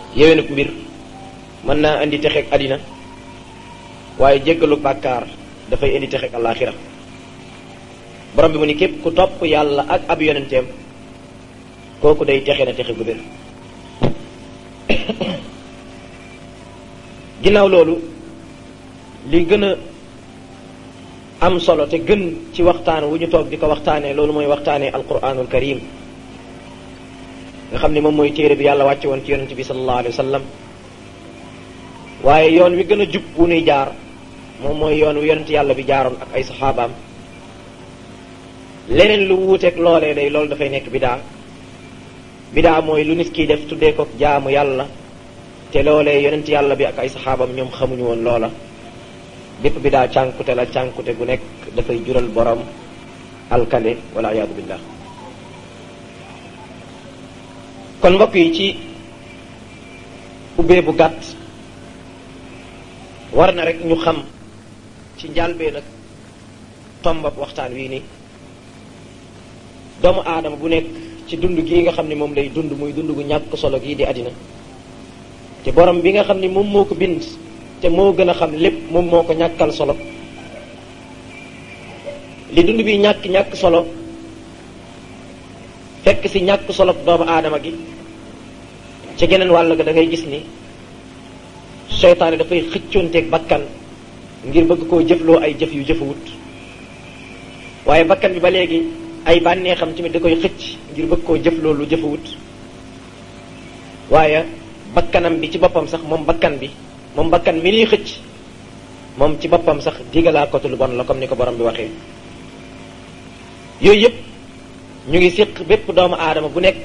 yéwénub mbir mën naa indi texeeg àddina waaye jéggalu bàkkaar dafay indi texeeg àllaaxira borom bi mu ni képp ku topp yàlla ak ab yonenteem kooku day texe na texe gu bir ginnaaw loolu li gën a am solo te gën ci waxtaan wu ñu toog di ko waxtaanee loolu mooy waxtaanee alquranul karim nga xam ne moom mooy téere bi yàlla wàcce woon ci yonente bi sallallahu alayhi wa sallam waaye yoon wi gën a jub wu nuy jaar moom mooy yoon wi yonente yàlla bi jaaroon ak ay saxaabaam leneen lu wuuteeg loolee day loolu dafay nekk bidaa bidaa mooy lu nit kiy def tuddee ko jaamu yàlla te loolee yonent yàlla bi ak ay saxaabam ñoom xamuñu woon loola bépp bidaa cànkute la cànkute gu nekk dafay jural borom alkande wala iyaadu billah kon mbokk yi ci ubbee bu gàtt war na rek ñu xam ci njàlbee nag tombab waxtaan wii nii doomu aadama bu nekk ci dund gii nga xam ne moom lay dund muy dund gu ñàkk solo gii di àddina te borom bi nga xam ni moom moo ko bind te moo gën a xam lépp moom moo ko ñàkkal solo li dund bi ñàkk ñàkk solo fekk si ñàkk solo doomu aadama gi ci geneen wàll ga da ngay gis ni seytaane dafay xëccoonteeg bakkan ngir bëgg koo jëfloo ay jëf yu jëfewut waaye bakkan bi ba léegi ay bànneexam tamit da koy xëcc ngir bëgg koo jëfloo lu jëfewut waaye bakkanam bi ci boppam sax moom bakkan bi moom bakkan mi liy xëcc moom ci boppam sax digalaa kotu lu bon la comme ni ko borom bi waxee yooyu yëpp ñu ngi séq bépp doomu aadama bu nekk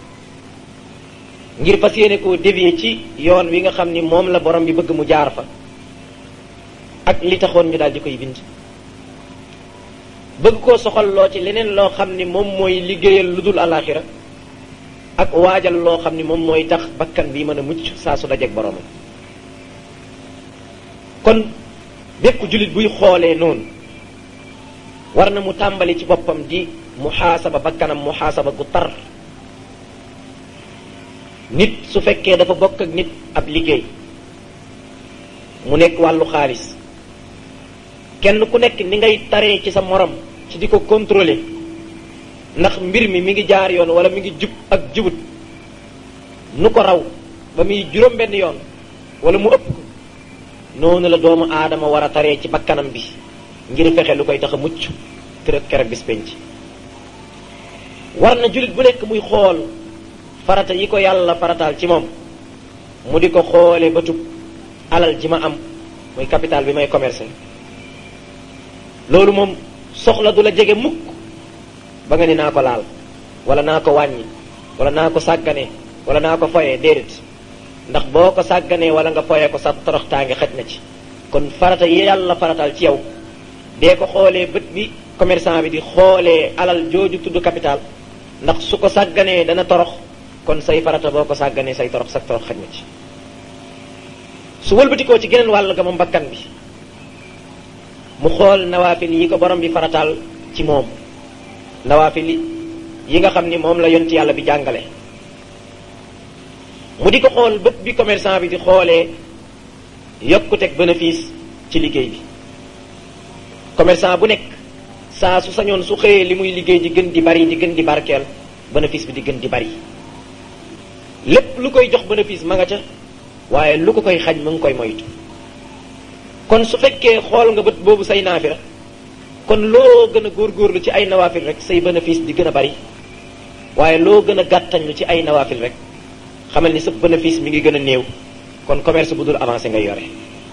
ngir fas yéene koo dévier ci yoon wi nga xam ni moom la borom bi bëgg mu jaar fa ak li taxoon ñu daal di koy bind bëgg koo soxal loo ci leneen loo xam ni moom mooy liggéeyal lu dul alaxira ak waajal loo xam ni moom mooy tax bakkan bi mën a mucc saa su dajeeg boromam kon bépp jullit buy xoolee noonu war na mu tàmbali ci boppam di muxaasaba bakkanam muxaasaba gu tar nit su fekkee dafa bokk ak nit ab liggéey mu nekk wàllu xaalis kenn ku nekk ni ngay taree ci sa morom ci di ko contrôler ndax mbir mi mi ngi jaar yoon wala mi ngi jub ak jubut nu ko raw ba muy juróom benn yoon wala mu ëpp ko noonu la doomu aadama war a taree ci bakkanam bi ngir fexe lu koy tax a mucc kër keroog bis penc war na jullit bu nekk muy xool farata yi ko yàlla farataal ci moom mu di ko xoole ba tub alal ji ma am muy capital bi may commercer loolu moom soxla du la jege mukk ba nga ni naa ko laal wala naa ko wàññi wala naa ko sàggane wala naa ko foyee déedéet ndax boo ko sàgganee wala nga foyee ko sa toroxtaange xaj na ci kon farata yi yàlla farataal ci yow dee ko xoolee bët bi commerçant bi di xoolee alal jooju tudd capital ndax su ko sàgganee dana torox kon say farata boo ko sàgganee say torox sa torox xaj na ci su wëlbatikoo ci geneen wàll ga moom bakkan bi mu xool nawaafil yi ko borom bi farataal ci moom nawaafil yi nga xam ni moom la yonti yàlla bi jàngale mu di ko xool bët bi commerçant bi di xoolee yokkuteg bénéfice ci liggéey bi commerçant bu nekk saa su sañoon su xëyee li muy liggéey di gën di bari di gën di barkeel bénéfice bi di gën di bari lépp lu koy jox bénéfice ma nga ca waaye lu ko koy xañ mu ngi koy moytu kon su fekkee xool nga bët boobu say naafila kon loo gën a góorgóorlu ci ay nawaafil rek say bénéfice di gën a bari waaye loo gën a gàttañlu ci ay nawaafil rek xamal ni sa bénéfice mi ngi gën a néew kon commerce bu dul avancé ngay yore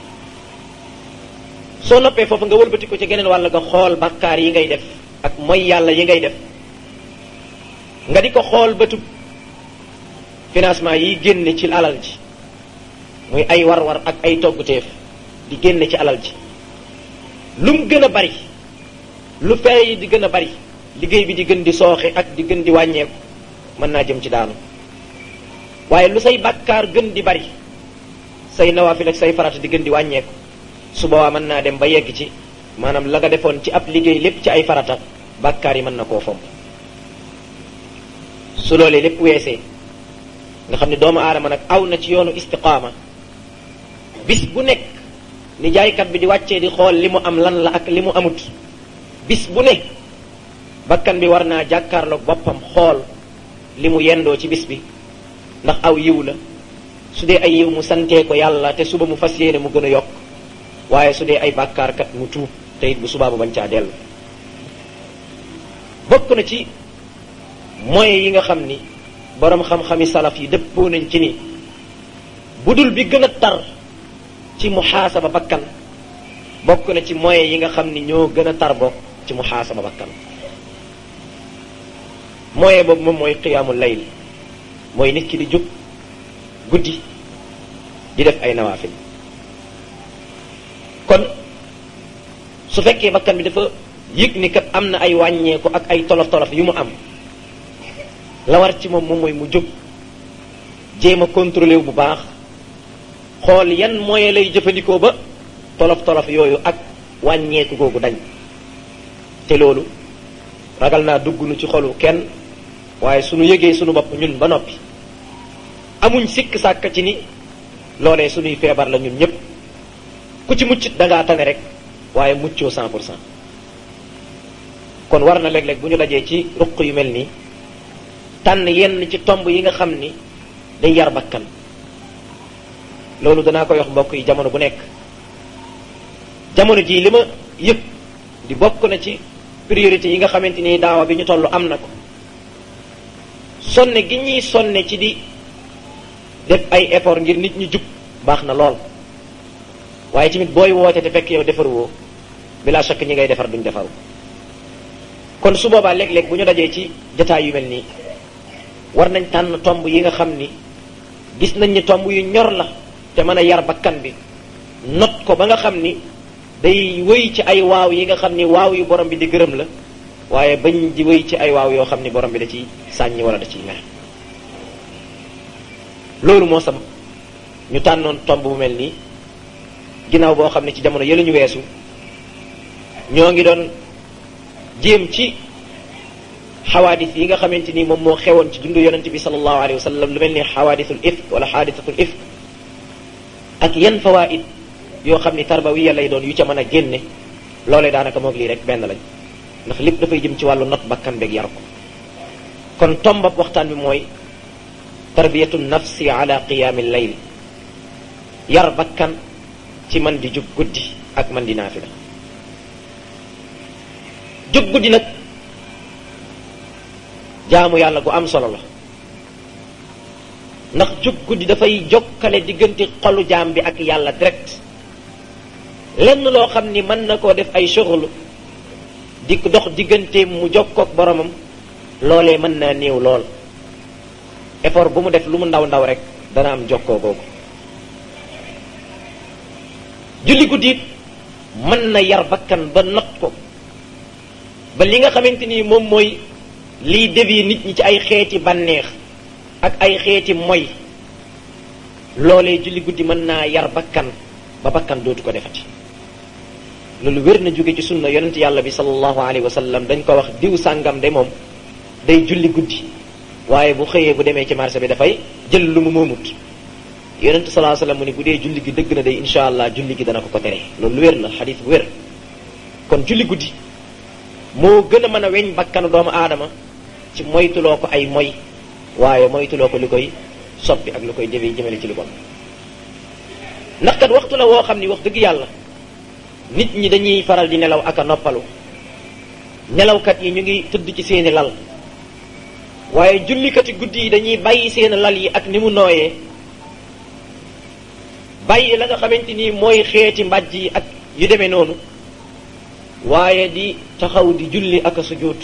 soo noppee foofu nga wëlbati ko ci geneen wàll nga xool bakkaar yi ngay def ak mooy yàlla yi ngay def nga di ko xool bëtub financement yi génne ci alal ji muy ay war-war ak ay togguteef di génne ci alal ji lu mu gën a bari lu fere yi di gën a bari liggéey bi di gën di sooxe ak di gën di wàññeeku mën naa jëm ci daanu waaye lu say bàkkaar gën di bari say nawaafil ak say farata di gën di wàññeeku su boobaa mën naa dem ba yegg ci maanaam la nga defoon ci ab liggéey lépp ci ay farata bàkkaar yi mën na koo fomp su loolee lépp weesee nga xam ne doomu aadama nag aw na ci yoonu istiqaama bis bu nekk ni jaaykat bi di wàccee di xool li mu am lan la ak li mu amut bis bu ne bakkan bi war naa jàkkaarloog boppam xool li mu yendoo ci bis bi ndax aw yiw la su dee ay yiw mu santee ko yàlla te suba mu fas yéene mu gën a yokk waaye su dee ay bàkkaarkat mu tuub te it bu subaa mu bañ caa dellu bokk na ci moyens yi nga xam ni boroom xam-xami salaf yi dëppoo nañ ci ni budul bi gën a tar ci muxaasaba bakkan bokk na ci moyens yi nga xam ni ñoo gën a tar bokk ci muxaasaba bakkan moyen boobu moom mooy qiyaamul layl mooy nit ki di jóg guddi di def ay nawaafil kon su fekkee bakkan bi dafa yëg ni kat am na ay wàññeeku ak ay tolof tolof yu mu am la war ci moom moom mooy mu jóg jéem a contrôlé wu bu baax xool yan moyen lay jëfandikoo ba tolof tolof yooyu ak wàññeeku googu dañ te loolu ragal naa dugg nu ci xolu kenn waaye sunu yëgee sunu bopp ñun ba noppi amuñ sikk sàkk ci ni loolee sunuy feebar la ñun ñëpp ku ci muccit da ngaa tane rek waaye muccoo cent pour cent kon war na léeg-léeg bu ñu dajee ci ruq yu mel nii tànn yenn ci tomb yi nga xam ni day yar bakkan loolu danaa koy wax mbokk yi jamono bu nekk jamono jii li ma yëpp di bokk na ci priorité yi nga xamante ni daawa bi ñu toll am na ko sonne gi ñuy sonne ci di def ay effort ngir nit ñi jub baax na lool waaye tamit booy woote te fekk yow defar woo bila shakk ñi ngay defar duñ defaru kon su boobaa léeg-léeg bu ñu dajee ci jataay yu mel nii war nañ tànn tomb yi nga xam ni gis nañ ni tomb yu ñor la te mën a yar bakkan bi not ko ba nga xam ni day wëy ci ay waaw yi nga xam ni waaw yu borom bi di gërëm la waaye bañ di wëy ci ay waaw yoo xam ni borom bi da ciy sàññi wala da ciy mer loolu moo sam ñu tànnoon tomb bu mel nii ginnaaw boo xam ne ci jamono yële ñu weesu ñoo ngi doon jéem ci xawaadis yi nga xamante ni moom moo xewoon ci dundu yonente bi sallallahu alayhi wa sallam lu mel ni xawaadisul ifk wala xaadisatul ifk ak yan fawaid yoo xam ni tarbawiya lay doon yu ca mën a génne loolee daanaka moog lii rek benn lañ ndax lépp dafay jëm ci wàllu not bakkan beeg yar ko kon tombab waxtaan bi mooy tarbiyatu nafsi ala qiyaami layl yar bakkan ci man di jóg guddi ak man di naafila jóg guddi nag jaamu yàlla gu am solo la ndax jóg guddi dafay jokkale diggante xolu jaam bi ak yàlla direct lenn loo xam ni mën na koo def ay soxlu di dox diggante mu jokkook boromam loolee mën naa néew lool effort bu mu def lu mu ndaw ndaw rek dana am jokkoo googu julli guddi it mën na yar bakkan ba not ko ba li nga xamante ni moom mooy liy dévier nit ñi ci ay xeeti bànneex ak ay xeeti moy loolee julli guddi mën naa yar bakkan ba bakkan dootu ko defati loolu wér na jóge ci sunna yonent yàlla bi sallallahu alayhi wa sallam dañ ko wax diw sàngam de moom day julli guddi waaye bu xëyee bu demee ci marché bi dafay jël lu mu moomut yonent sallallahu alayhi wa sallam mu ni bu dee julli gi dëgg na day insha allah julli gi dana ko ko tere loolu lu wér la xadis bu wér kon julli guddi moo gën a mën a weñ bakkanu doomu aadama ci moytuloo ko ay moy waaye moytuloo ko li koy soppi ak lu koy jëfee jëmale ci lu bon ndax kat waxtu la woo xam ni wax dëgg yàlla nit ñi dañuy faral di nelaw ak a noppalu nelawkat yi ñu ngi tëdd ci seeni lal waaye jullikati guddi yi dañuy bàyyi seeni lal yi ak ni mu nooyee bàyyi la nga xamante ni mooy xeeti mbàjj yi ak yu demee noonu waaye di taxaw di julli ak a sujjóot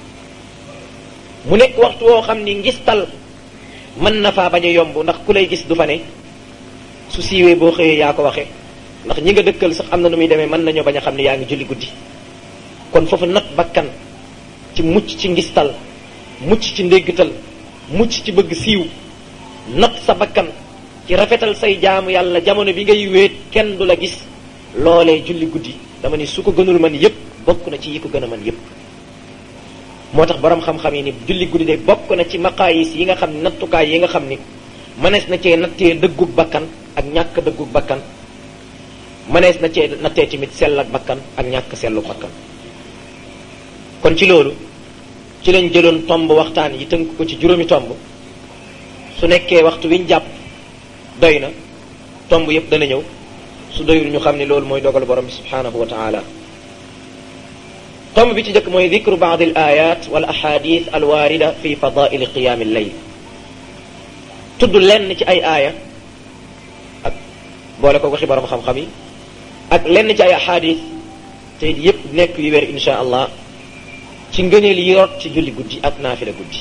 mu nekk waxtu woo xam ni ngistal mën na faa bañ a yomb ndax ku lay gis du fa ne su siiwee boo xëyee yaa ko waxe ndax ñi nga dëkkal sax am na nu muy demee mën nañoo bañ a xam ne yaa ngi julli guddi kon foofu not bakkan ci mucc ci ngistal mucc ci ndéggtal mucc ci bëgg siiw not sa bakkan ci rafetal say jaamu yàlla jamono bi ngay wéet kenn du la gis loolee julli guddi dama ni su ko gënul man yépp bokk na ci yi ko gën a man yépp moo tax borom xam-xam yi ni julli guddi de bokk na ci maqaayis yi nga xam ni nattukaay yi nga xam ni mënees na cee nattee dëggug bakkan ak ñàkk dëggug bakkan mënees na cee nattee tamit sell ak bakkan ak ñàkk sellu bakkan kon ci loolu ci lañ jëloon tomb waxtaan yi tënk ko ci juróomi tomb su nekkee waxtu wiñ jàpp doy na tomb yépp dana ñëw su doyul ñu xam ne loolu mooy dogal borom bi subhanahu wa taala tomb bi ci njëkk mooy dikru baad al ayat wal ahadith al waarida fi fadaili qiyaam al layl tudd lenn ci ay aaya ak boole ko waxi borom xam-xam yi ak lenn ci ay ahadith te yépp nekk yu wér insha allah ci ngëneel yi rot ci julli guddi ak naafila guddi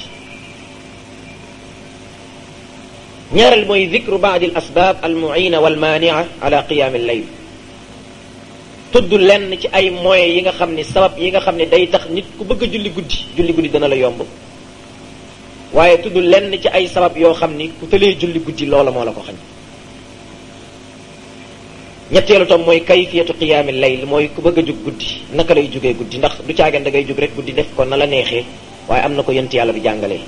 ñaareel mooy dikru baad al asbaab al muina wal maania ala qiyaam al layl tudd lenn ci ay moyens yi nga xam ni sabab yi nga xam ne day tax nit ku bëgg a julli guddi julli guddi dana la yomb waaye tudd lenn ci ay sabab yoo xam ni ku tëlee julli guddi loola moo la ko xañ ñetteelu tom mooy kayfiyatu qiyaami layl mooy ku bëgg a jug guddi naka lay jugee guddi ndax du caagan da ngay jug rek guddi def ko na la neexee waaye am na ko yent yàlla bi jàngalee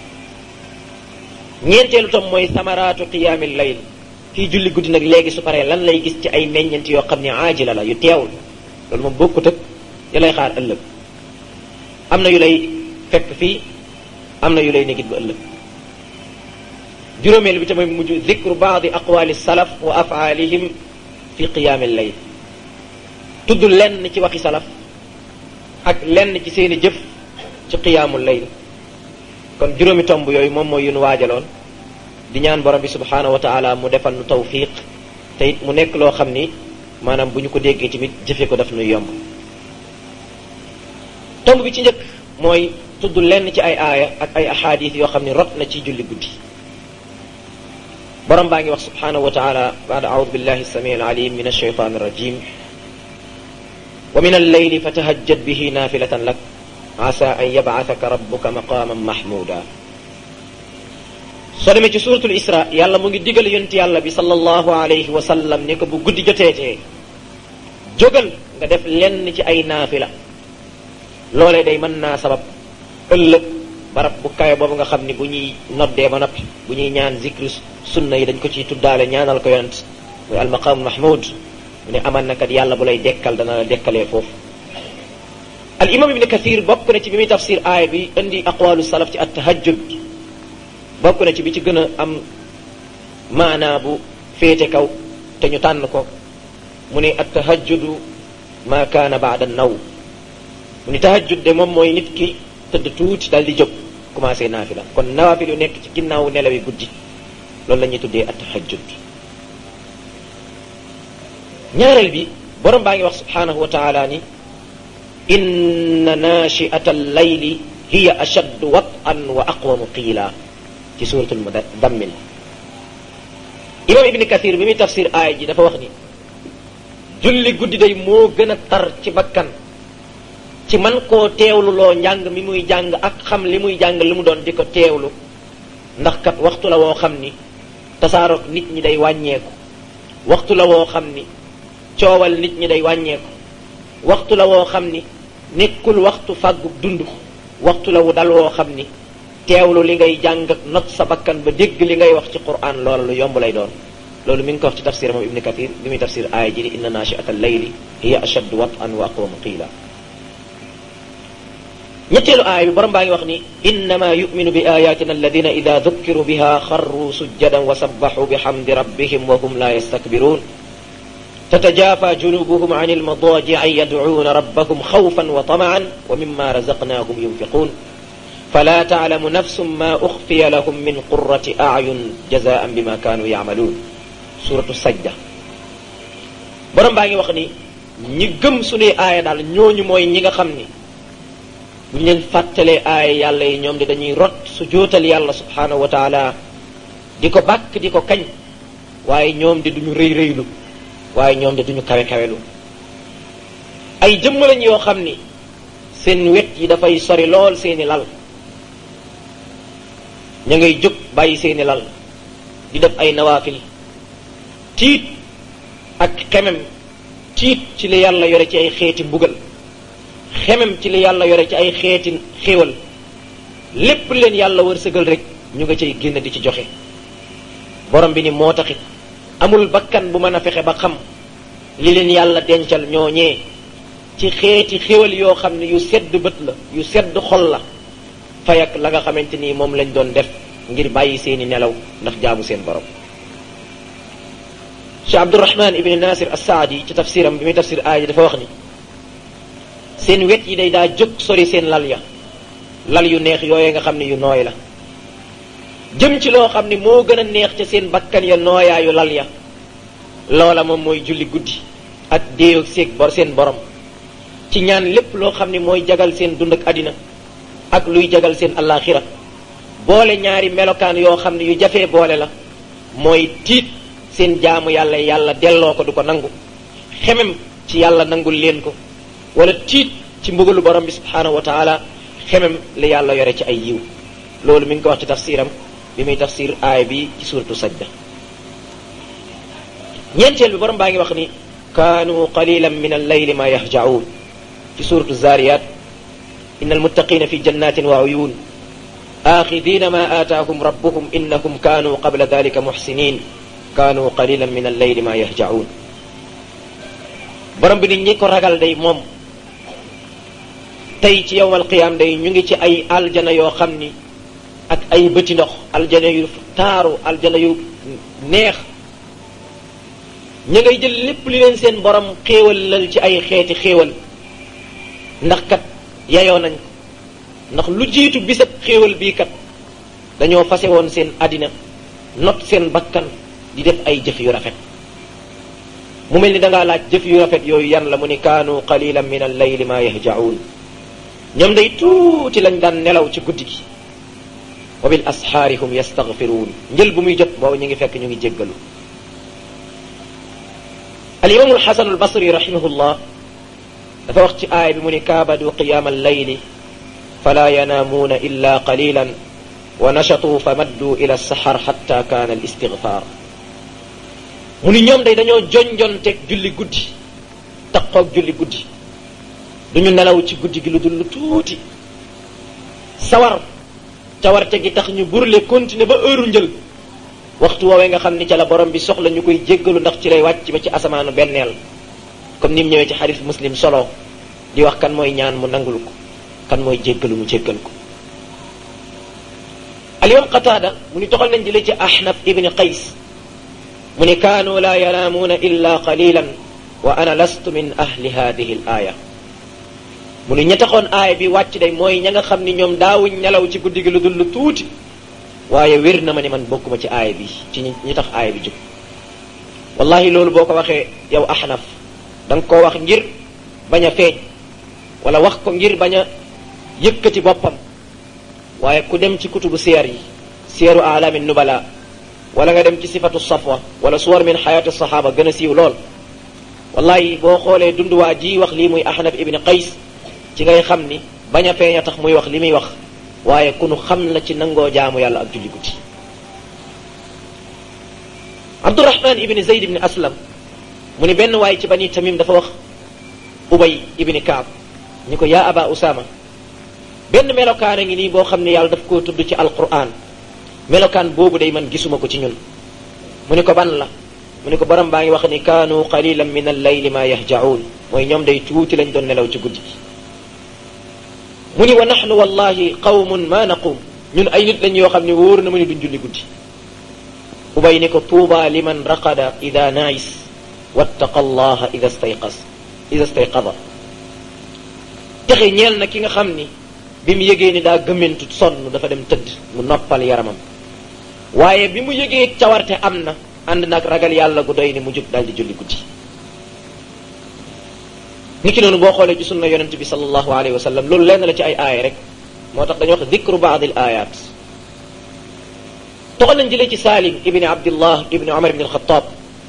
ñeenteelu tom mooy samaraatu qiyaami layl kii julli guddi nag léegi su paree lan lay gis ci ay meññent yoo xam ne aajila la yu teewul loolu moom bokkut ak ya lay xaar ëllëg am na yu lay fekk fii am na yu lay negit ba ëllëg juróomeel bi tamit mujj dikru baadi aqwali salaf wa afaalihim fi qiyaami layl tudd lenn ci waxi salaf ak lenn ci seeni jëf ci qiyaamul layl kon juróomi tomb yooyu moom mooy yu nu waajaloon di ñaan borom bi subhaanahu wa taala mu defal nu tawfiq te it mu nekk loo xam ni maanaam bu ñu ko déggee tamit jëfe ko daf nuy yomb tomb bi ci njëkk mooy tudd lenn ci ay aaya ak ay ahadith yoo xam ni rot na ci julli guddi borom baa ngi wax subhaanahu wa taala baada audu billahi samii alalim min alshaytan arrajim wa min alleyli fatahajjad bihi nafilatan lak asa an yab'athaka rabbuka maqaman mahmuda soo demee ci suratul isra yàlla mu ngi digal yonent yàlla bi sallallahu alayhi wa sallam ne ko bu guddi joteetee jógal nga def lenn ci ay naafila loolee day mën naa sabab ëllëg barab bu kawe boobu nga xam ni bu ñuy noddee ba noppi bu ñuy ñaan zikru sunna yi dañ ko ciy tuddaale ñaanal ko yonent muy almaqam mahmud mu ne aman na kat yàlla bu lay dekkal dana la dekkalee foofu al imam ibni kathir bokk na ci bi muy tafsir aaya bi indi aqwalu salaf ci at tahajjud bokk na ci bi ci gën a am maanaa bu féete kaw te ñu tànn ko mu ne at tahajjudu ma kaana baada naw mu ni tahajjud de moom mooy nit ki tëdd tuuti dal di jóg commencé naafila kon nawaafil yu nekk ci ginnaaw nelawi guddi loolu la ñuy tuddee at tahajjud ñaareel bi borom baa ngi wax subhanahu wa taala ni inna nachiata allayli hiya ashaddu wat'an wa aqwamu qiila ci suratul mudammil imam ibni kathir bi muy tafsir aaya ji dafa wax ni julli guddi day moo gën a tar ci bakkan ci man koo teewlu loo njàng mi muy jàng ak xam li muy jàng li mu doon di ko teewlu ndax kat waxtu la woo xam ni tasaaroog nit ñi day wàññeeku waxtu la woo xam ni coowal nit ñi day wàññeeku waxtu la woo xam ni nekkul waxtu fàggub dund waxtu la wu dal woo xam ni teewlu li ngay jàng ak not sa bakkan ba dégg li ngay wax ci quran loola lu yomb lay doon loolu mi ngi ko wax ci tafsir moom ibni kathir bi muy tafsir aaya ji ni inna nachiata allayli hiya ashaddu wat'an wa aqwamu qiila ñetteelu aaya bi borom baa ngi wax ni innama yuminu bi ayatina alladina ida dukkiru biha xarru sujjadan wa sabbaxu bihamdi rabbihim wa hum la yastakbirun تتجافى جنوبهم عن المضاجع يدعون ربهم خوفا وطمعا ومما رزقناهم ينفقون فلا تعلم نفس ما أخفي لهم من قرة أعين جزاء بما كانوا يعملون سورة السجدة borom baa ngi wax ni ñi gëm suñuy aaya daal ñooñu mooy ñi nga xam ni bu ñu leen fàttalee aaya yàlla yi ñoom di dañuy rot su jootal yàlla subhanahu wa taala di ko bàkk di ko kañ waaye ñoom di duñu rëy rëylu waaye ñoom de duñu kawe kawelu ay jëmm lañ yoo xam ni seen wet yi dafay sori lool seeni lal ña ngay jóg bàyyi seeni lal di def ay nawaafil tiit ak xemem tiit ci li yàlla yore ci ay xeeti mbugal xemem ci li yàlla yore ci ay xeeti xéewal lépp leen yàlla wërsëgal rek ñu nga cay génn di ci joxe borom bi ni moo taxit amul bakkan bu mën a fexe ba xam li leen yàlla dencal ñooñee ci xeeti xéwal yoo xam ne yu sedd bët la yu sedd xol la fayak la nga xamante ni moom lañ doon def ngir bàyyi seeni nelaw ndax jaamu seen borom Cheikh Abdurahman ibni Nasir as-Saadi ci tafsiram bi muy tafsir aaya dafa wax ni seen wet yi day daa jóg sori seen lal ya lal yu neex yooye nga xam ne yu nooy la jëm ci loo xam ne moo gën a neex ca seen bakkan ya nooyaayu lal ya loola moom mooy julli guddi ak déeyoog seeg bor seen borom ci ñaan lépp loo xam ne mooy jagal seen dund ak àddina ak luy jagal seen allaaxira boole ñaari melokaan yoo xam ne yu jafee boole la mooy tiit seen jaamu yàlla yàlla delloo ko du ko nangu xemem ci yàlla nangul leen ko wala tiit ci mbugalu borom bi subhaanahu wa taala xemem li yàlla yore ci ay yiw loolu mi ngi ko wax ci tafsiram bi muy tafsir aay bi ci suratu sajda ñeenteel bi borom baa ngi wax ni kaanu qalilan min al-layli ma yahja'un ci suratu zariyat inna almuttaqina fi jannatin wa uyun axidina ma aataahum rabbuhum innahum kaanu qabla dalika muxsinin kaanu qalilan min al-layli ma yahja'un borom bi nit ñi ko ragal day moom tey ci yowmal qiyaam day ñu ngi ci ay aljana yoo xam ni ak ay bëti ndox aljana yu taaru aljana yu neex ñu ngay jël lépp li leen seen borom xéewal lal ci ay xeeti xéewal ndax kat yayoo nañ ko ndax lu jiitu bisab xéewal bii kat dañoo fase woon seen àddina not seen bakkan di def ay jëf yu rafet mu mel ni dangaa laaj jëf yu rafet yooyu yan la mu ni kaanu qalilan min al-layli ma yahja'un ñoom day tuuti lañ daan nelaw ci guddi gi wa bil asxaari hum yastaghfiruun njël bu muy jot boobu ñu ngi fekk ñu ngi jéggalu al imaamu alxasanu albasri rahimahullah dafa wax ci aaya bi mu ni kaabadu qiyaama allayli fala yanaamuuna illa qalilan wa nashatuu fa madduu ila saxar xatta kaana al istigfaar mu ni ñoom day dañoo jonjonteeg julli guddi taqoog julli guddi duñu nelaw ci guddi gi lu dul lu tuuti sawar cawarte gi tax ñu burle continuer ba heure njël waxtu woowee nga xam ni ca la borom bi soxla ñu koy jéggalu ndax ci lay wàcc ba ci asamaanu benneel comme ni mu ñëwee ci xadis muslim solo di wax kan mooy ñaan mu nangul ko kan mooy jéggalu mu jéggal ko alimam qataada mu ni toxal nañ jëlee ci ahnaf ibni qays mu ni kaanu la yanaamuuna illa qalilan wa ana lastu min ahli hadihi al aaya mu ni ña taxoon aaya bi wàcc day mooy ña nga xam ni ñoom daawuñ nelaw ci guddi gi lu dul lu tuuti waaye wér na ma ni man bokkuma ci aaya bi ci ñi tax aaya bi jóg wallahi loolu boo ko waxee yow ahnaf da nga koo wax ngir bañ a feeñ wala wax ko ngir bañ a yëkkati boppam waaye ku dem ci kutubu siyar yi siyaru alamin nubala wala nga dem ci sifatu safwa wala suwar min xayaati sahaba gën a siiw lool wallahi boo xoolee dunduwaa ji wax lii muy ahnaf ibni qays ci ngay xam ni bañ a feeñ a tax muy wax li muy wax waaye ku nu xam la ci nangoo jaamu yàlla ak julli guddi abdurahman ibni zayd ibni aslam mu ni benn waaye ci bani tamim dafa wax ubay ibni kaab ni ko yaa aba usama benn melokaan a ngi nii boo xam ne yàlla daf koo tudd ci alquran melokaan boobu day man gisuma ko ci ñun mu ni ko ban la mu ni ko borom baa ngi wax ni kaanu qalilan min al-layli ma yahja'un mooy ñoom day tuuti lañ doon nelaw ci guddi gi mu ni wa nahnu wallahi qawmun ma naqum ñun ay nit lañ yoo xam ne wóor na ma ni duñ julli guddi ubay ni ko tuuba liman raqada ida naais wattaqa allaha ida stayqas ida stayqada texe ñeel na ki nga xam ni bi mu yëgee ni daa gëmmentu sonn dafa dem tëdd mu noppal yaramam waaye bi mu yëgee cawarte am na ànd nag ragal yàlla gu doy ni mu jóg daal di julli guddi ni ki noonu boo xoolee ci sunna yonent bi sallallahu alayhi wa sallam loolu lenn la ci ay aaya rek moo tax dañuy wax dikru baad al ayat toxal nañ jëlee ci Salim ibni Abdillah ibni Omar ibni Alxataab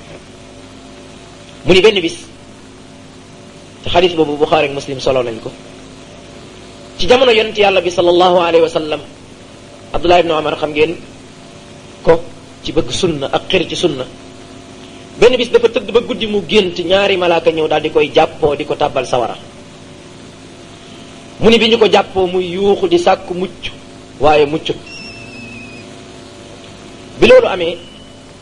mu ni benn bis te xadis boobu Buxaari ak Muslim solo nañ ko ci jamono yonent yàlla bi sallallahu alayhi wa sallam Abdullah ibni Omar xam ngeen ko ci bëgg sunna ak xër ci sunna benn bis dafa tëdd ba guddi mu gént ñaari malaaka ñëw daal di koy jàppoo di ko tàbbal sawara mu ni bi ñu ko jàppoo muy yuuxu di sàkku mucc waaye muccut bi loolu amee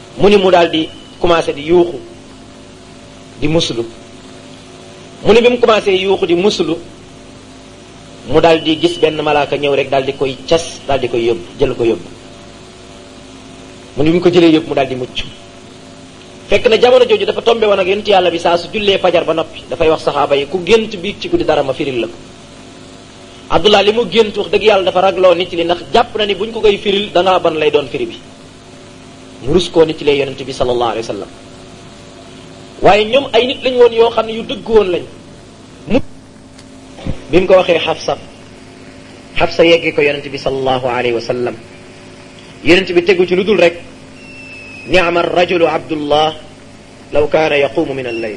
mu ni mu daal di commencé di yuuxu di muslu mu ni bi mu commencé yuuxu di muslu mu daal di gis benn malaaka ñëw rek daal di koy cas daal di koy yóbbu jël ko yóbbu mu ni bi mu ko jëlee yóbbu mu daal di mucc fekk na jamono jooju dafa tombe woon ak yonent yàlla bi saa su jullee fajar ba noppi dafay wax saxaaba yi ku gént biig ci guddi dara ma firil la ko abdullah li mu gént wax dëgg yàlla dafa ragloo nit li ndax jàpp na ni buñ ko koy firil dangaa ban lay doon firi bi mu rus koo nit lee yonent bi sallallahu alayhi wa sallam waaye ñoom ay nit lañ woon yoo xam ne yu dëgg woon lañ mu bi mu ko waxee xafsa xafsa yeggee ko yonent bi sallallahu alayhi wa sallam yonent bi tegu ci lu dul rek ni'ma rajulu abdullah law kaana yaqumu min al-layl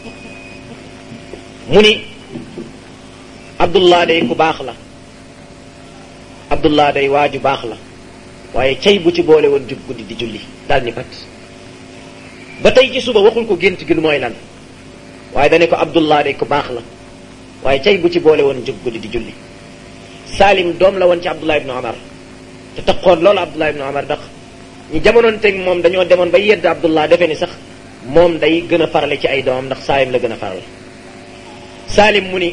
mu ni abdullah day ku baax la abdullah day waaju baax la waaye cay bu ci boole woon jub guddi di julli daal ni pat ba tey ci suba waxul ko gént gi lu mooy lan waaye dane ko abdullah day ku baax la waaye cay bu ci boole woon jub guddi di julli salim doom la woon ci abdullah ibnu omar te taxoon loolu abdullah ibnu omar ndax ñi jamonoon teg moom dañoo demoon ba yedd abdullah defe ni sax moom day gën a farale ci ay doomam ndax salim la gën a farale salim mu ni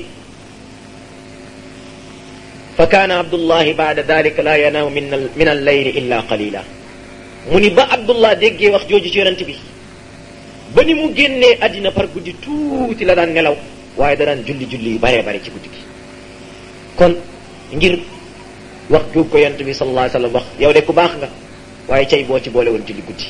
fa kaana abdullahi baada dalika la yanaamu min min alleyli illa qalila mu ni ba abdullah déggee wax jooju ci yonent bi ba ni mu génnee àddina par guddi tuuti la daan nelaw waaye da daan julli julli yu baree bare ci guddi gi kon ngir wax juug ko yonent bi sallallahu alayhi wa sallam wax yow de ku baax nga waaye cay boo ci boole woon julli guddi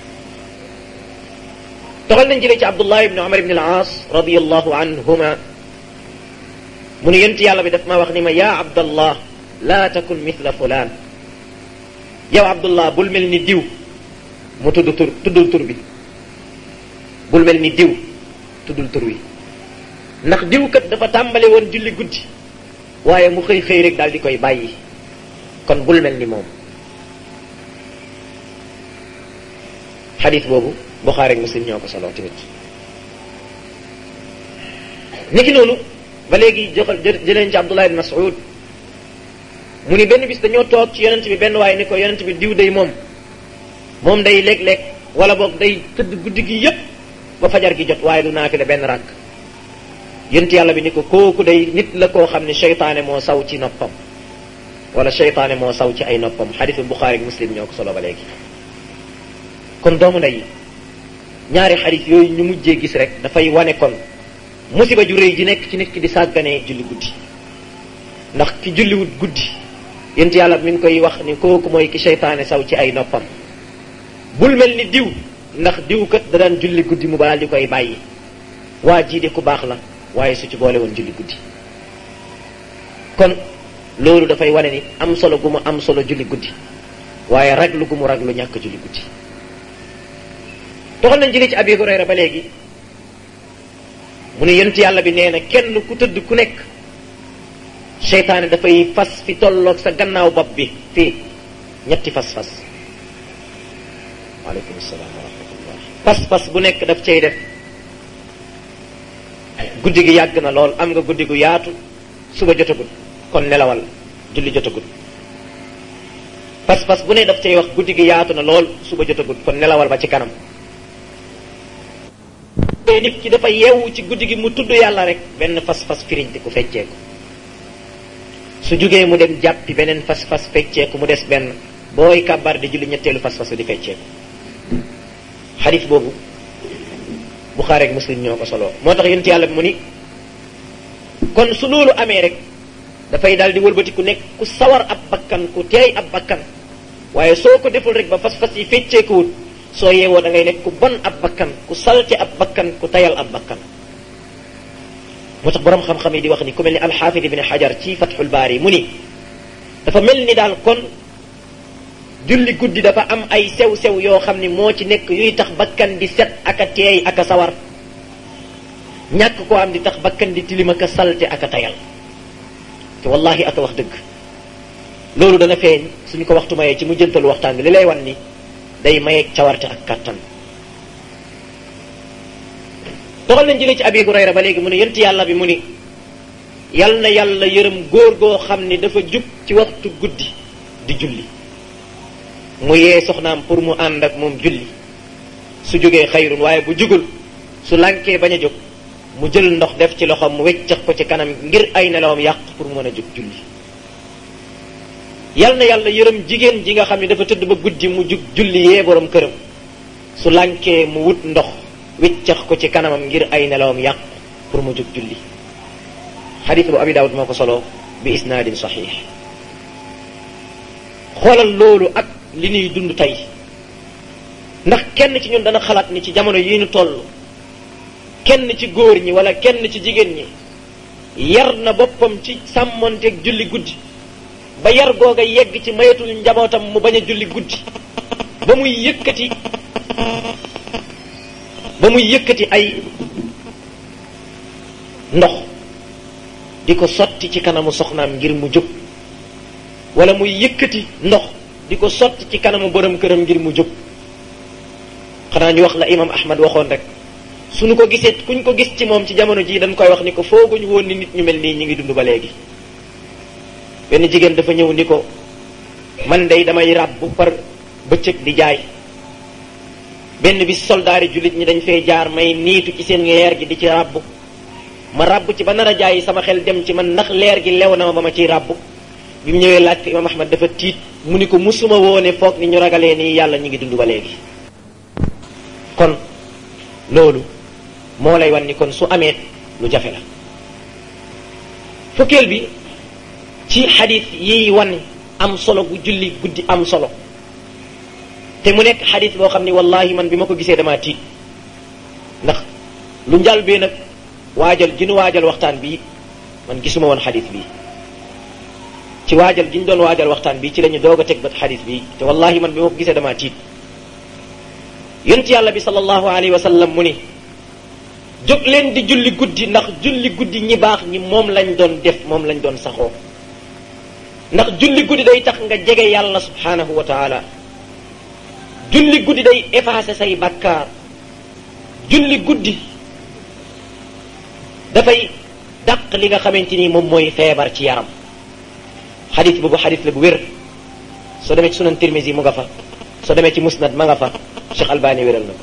toxal nañ jëlee ci abdullah ibni omar ibni al aas radiallahu anhuma mu ne yonent yàlla bi daf maa wax ni ma yaa abdallah laa takun mithla fulaan yow abdullah bul mel ni diw mu tudd tur tuddul tur bi bul mel ni diw tuddul tur wi ndax diw kat dafa tàmbale woon julli guddi waaye mu xëy xëy rek daal di koy bàyyi kon bul mel ni moom xadis boobu Buxaari ak Muslim ñoo ko solo tamit niki noonu ba léegi joxal jëleen ci Abdullah ibn Mas'ud mu ni benn bis dañoo toog ci yonent bi benn waaye ni ko yonent bi diw day moom moom day léeg-léeg wala boog day tëdd guddi gi yépp ba fajar gi jot waaye du naafile benn ràkk yonent yàlla bi ni ko kooku day nit la koo xam ne seytaane moo saw ci noppam wala seytaane moo saw ci ay noppam xadisu Buxaari ak Muslim ñoo ko solo ba léegi kon doomu ndey ñaari xadis yooyu ñu mujjee gis rek dafay wane kon musiba ju rëy ji nekk ci nit ki di sàgganee julli guddi ndax ki julliwut guddi yent yàlla mi ngi koy wax ni kooku mooy ki seytaane saw ci ay noppam bul mel ni diw ndax diw kat da daan julli guddi mu baal di koy bàyyi waa jii de ku baax la waaye su ci boole woon julli guddi kon loolu dafay wane ni am solo gu mu am solo julli guddi waaye raglu gu mu raglu ñàkk julli guddi toxal nañ jëlee ci abi hurayra ba léegi mu ne yonent yàlla bi nee na kenn ku tëdd ku nekk seytaane dafay fas fi tolloog sa gannaaw bopp bi fii ñetti fas-fas waaleykum salaam wa rahmatullah fas-fas bu nekk daf cay def guddi gi yàgg na lool am nga guddi gu yaatu suba jotagul kon nelawal julli jotagul fas-fas bu ne daf cay wax guddi gi yaatu na lool suba jotagul kon nelawal ba ci kanam te nit ki dafa yeewu ci guddi gi mu tudd yàlla rek benn fas-fas firiñti ku fecceeku su jógee mu dem jàppi beneen fas-fas fecceeku mu des benn booy kàbbar di julli ñetteelu fas-fas di fecceeku xadis boobu Buxaari ak Muslim ñoo ko solo moo tax yonent yàlla bi mu ni kon su loolu amee rek dafay daal di wëlbati ku nekk ku sawar ab bakkan ku teey ab bakkan waaye soo ko deful rek ba fas-fas yi fecceekuwut soo yeewoo da ngay nekk ku bon ab bakkan ku salte ab bakkan ku tayal ab bakkan moo tax borom xam-xam yi di wax ni ku mel ni alxaafid ibn xajar ci fatxul baari mu ni dafa mel ni daal kon julli guddi dafa am ay sew-sew yoo xam ni moo ci nekk yuy tax bakkan di set ak a teey ak a sawar ñàkk koo am di tax bakkan di tilim ak a salte ak a tayal te wallahi ak a wax dëgg loolu dana feeñ suñu ko waxtu mayee ci mu jëntalu waxtaan bi li lay wan ni day mayeeg cawarte ak kàttan doxal nañ jëlee ci abi hurayra ba léegi mu ne yent yàlla bi mu ni yal na yàlla yërëm góor goo xam ni dafa jub ci waxtu guddi di julli mu yee soxnaam pour mu ànd ak moom julli su jógee xayrun waaye bu jugul su lànkee bañ a jóg mu jël ndox def ci loxoom mu weccax ko ci kanam ngir ay nelawam yàq pour mën a jóg julli yal na yàlla yërëm jigéen ji nga xam ne dafa tëdd ba guddi mu jug julli yee borom këram su lànkee mu wut ndox wiccax ko ci kanamam ngir ay nelawam yàq pour mu jóg julli xadis bu abi daawud moo ko solo bi isnaadin saxiix xoolal loolu ak li ñuy dund tey ndax kenn ci ñun dana xalaat ni ci jamono yi ñu toll kenn ci góor ñi wala kenn ci jigéen ñi yar na boppam ci sàmmonteeg julli guddi ba yar googa yegg ci mayetul njabootam mu bañ a julli guddi ba muy yëkkati ba muy yëkkati ay ndox di ko sotti ci kanamu soxnaam ngir mu jóg wala muy yëkkati ndox di ko sotti ci kanamu borom këram ngir mu jóg xanaa ñu wax la imam ahmad waxoon rek suñu ko gisee kuñ ko gis ci moom ci jamono jii dañ koy wax ni ko fooguñu woon ni nit ñu mel nii ñu ngi dund ba léegi benn jigéen dafa ñëw ni ko man day damay ràbb par bëccëg di jaay benn bis soldaari jullit ñi dañ fee jaar may niitu ci seen leer gi di ci ràbb ma ràbb ci ba nar a jaay sama xel dem ci man ndax leer gi lew na ma ba ma ciy ràbb bi mu ñëwee laaj ko imam ahmad dafa tiit mu ni ko musuma woone foog ni ñu ragalee nii yàlla ñu ngi dund ba léegi kon loolu moo lay wan ni kon su amee lu jafe la fukkeel bi ci xadis yiy wan am solo gu julli guddi am solo te mu nekk xadis boo xam ni wallahi man bi ma ko gisee damaa tiit ndax lu njal bee nag waajal gi nu waajal waxtaan bi man gisuma woon xadis bi ci waajal gi ñu doon waajal waxtaan bi ci la ñu doog a teg bat xadis bi te wallahi man bi ma ko gisee damaa tiit yonent yàlla bi sallallahu alayhi wa sallam mu ni jóg leen di julli guddi ndax julli guddi ñi baax ñi moom lañ doon def moom lañ doon saxoo ndax julli guddi day tax nga jege yàlla subhanahu wa taala julli guddi day effacer say bakkaar julli guddi dafay dàq li nga xamante ni moom mooy feebar ci yaram xadis boobu xadis la bu wér soo demee ci sunan tirmisi mu nga fa soo demee ci musnad ma nga fa Cheikh Albani wéral na ko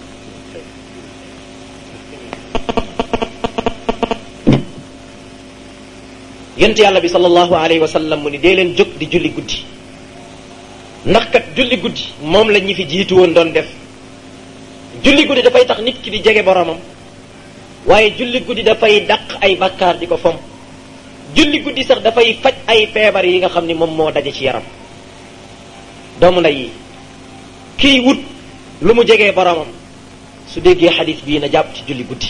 yent yàlla bi sallallahu alayhi wa sallam mu ni dee leen jóg di julli guddi ndax kat julli guddi moom la ñi fi jiitu woon doon def julli guddi dafay tax nit ki di jege boromam waaye julli guddi dafay dàq ay bakkaar di ko fom julli guddi sax dafay faj ay feebar yi nga xam ni moom moo daje ci yaram doomu nday yi kiy wut lu mu jegee boromam su déggee xadis bii na jàpp ci julli guddi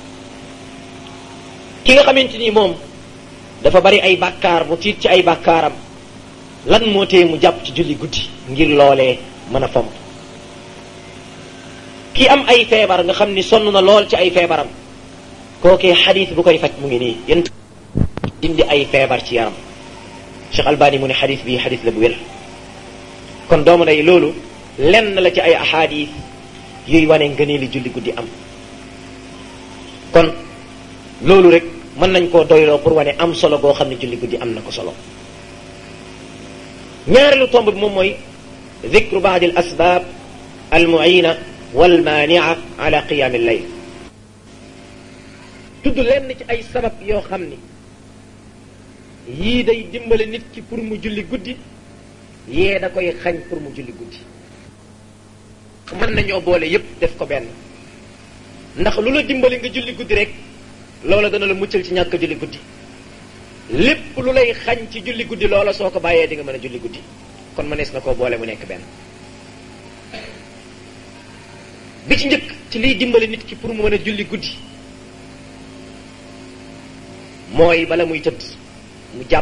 ki nga xamante ni moom dafa bari ay bàkkaar mu tiit ci ay bàkkaaram lan moo tee mu jàpp ci julli guddi ngir loolee mën a fomp ki am ay feebar nga xam ni sonn na lool ci ay feebaram kookee xadis bu koy faj mu ngi nii yéen dindi ay feebar ci yaram Cheikh Albani mu ne xadis bii xadis la bu wér kon doomu day loolu lenn la ci ay ahadis yuy wane ngëneeli julli guddi am kon loolu rek mën nañ koo doyloo pour wane am solo goo xam ne julli guddi am na ko solo ñaareelu tomb bi moom mooy dicru baadi al asbab al muina wal mania ala qiyam al layl tudd lenn ci ay sabab yoo xam ni yii day dimbale nit ki pour mu julli guddi yee da koy xañ pour mu julli guddi mën nañoo boole yépp def ko benn ndax lu la dimbali nga julli guddi rek loola dana la muccal ci ñàkk julli guddi lépp lu lay xañ ci julli guddi loola soo ko bàyyee di nga mën a julli guddi kon mënees na koo boole mu nekk benn bi ci njëkk ci liy dimbali nit ki pour mu mën a julli guddi mooy bala muy tëdd mu jàpp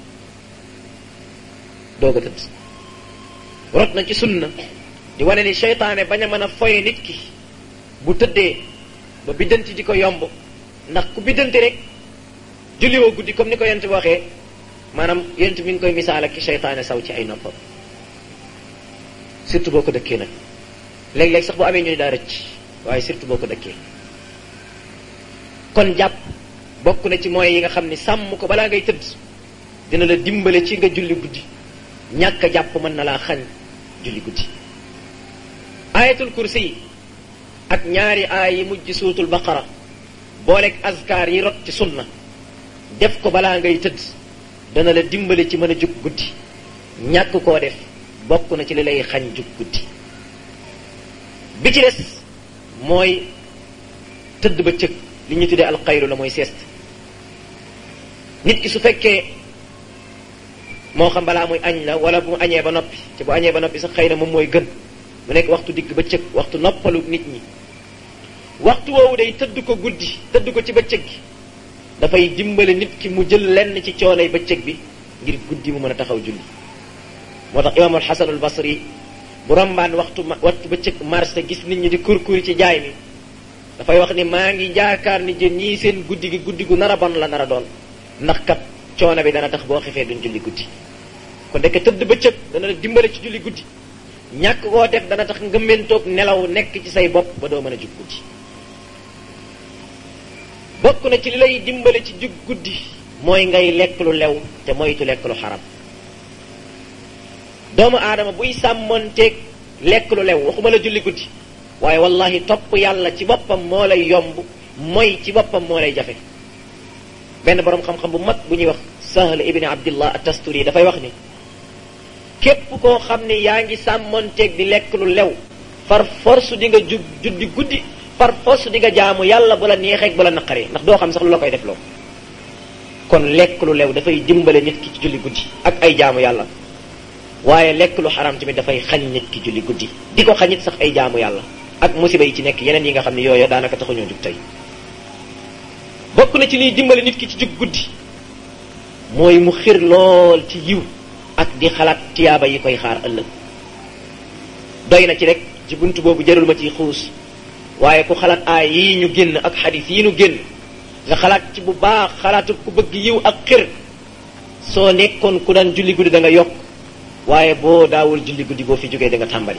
doog a tëdd rot na ci sunna di wane ni seytaane bañ a mën a foye nit ki bu tëddee ba biddanti di ko yomb ndax ku biddanti rek julliwoo guddi comme ni ko yent bi waxee maanaam yent mi ngi koy misaal ak ki seytaane saw ci ay noppam surtout boo ko dëkkee nag léeg-léeg sax bu amee ñu ni daa rëcc waaye surtout boo ko dëkkee kon jàpp bokk na ci mooy yi nga xam ni sàmm ko balaa ngay tëdd dina la dimbale ci nga julli guddi ñàkk a jàpp mën na laa xañ julli guddi ayatul kursi yi ak ñaari aay yi mujj suutul baqara booleeg azkar yi rot ci sunna def ko balaa ngay tëdd dana la dimbali ci mën a jug guddi ñàkk koo def bokk na ci li lay xañ jug guddi bi ci des mooy tëdd ba cëg li ñu tuddee alxayru la mooy sieste nit ki su fekkee moo xam balaa muy añ la wala bu mu añee ba noppi ci bu añee ba noppi sax xëy na moom mooy gën mu nekk waxtu digg ba cëg waxtu noppalu nit ñi waxtu woowu day tëdd ko guddi tëdd ko ci bëccëg gi dafay dimbale nit ki mu jël lenn ci coonay bëccëg bi ngir guddi mu mën a taxaw julli moo tax imaamul xasanul basri bu rombaan waxtu waxtu bëccëg marché gis nit ñi di kurkuri ci jaay mi dafay wax ni maa ngi jaakaar ni jën ñii seen guddi gi guddi gu nar a bon la nar a doon ndax kat coono bi dana tax boo xefee duñ julli guddi kon dekk tëdd bëccëg dana la dimbale ci julli guddi ñàkk koo def dana tax ngëmmentoog nelaw nekk ci say bopp ba doo mën a jug guddi bokk na ci li lay dimbale ci jug guddi mooy ngay lekk lu lew te moytu lekk lu xaram doomu aadama buy sàmmonteeg lekk lu lew waxuma la julli guddi waaye wallahi topp yàlla ci boppam moo lay yomb mooy ci boppam moo lay jafe benn boroom xam-xam bu mag bu ñuy wax sahl ibni abdillah at-tasturi dafay wax ni képp koo xam ne yaa ngi sàmmonteeg di lekk lu lew far force di nga jug juddi guddi par force di nga jaamu yàlla bu la neexeeg bu la naqaree ndax doo xam sax lu la koy def loo kon lekk lu lew dafay dimbale nit ki ci julli guddi ak ay jaamu yàlla waaye lekk lu xaram tamit dafay xañ nit ki julli guddi di ko xañit sax ay jaamu yàlla ak musiba yi ci nekk yeneen yi nga xam ne yooyu daanaka taxuñoo jug tey bokk na ci liy dimbale nit ki ci jug guddi mooy mu xir lool ci yiw ak di xalaat tiyaaba yi koy xaar ëllëg doy na ci rek ci bunt boobu jarul ma ciy xuus waaye ku xalaat aay yii ñu génn ak xadis yii ñu génn nga xalaat ci bu baax xalaatu ku bëgg yiw ak xir soo nekkoon ku daan julli guddi da nga yokk waaye boo daawul julli guddi boo fi jógee da nga tàmbali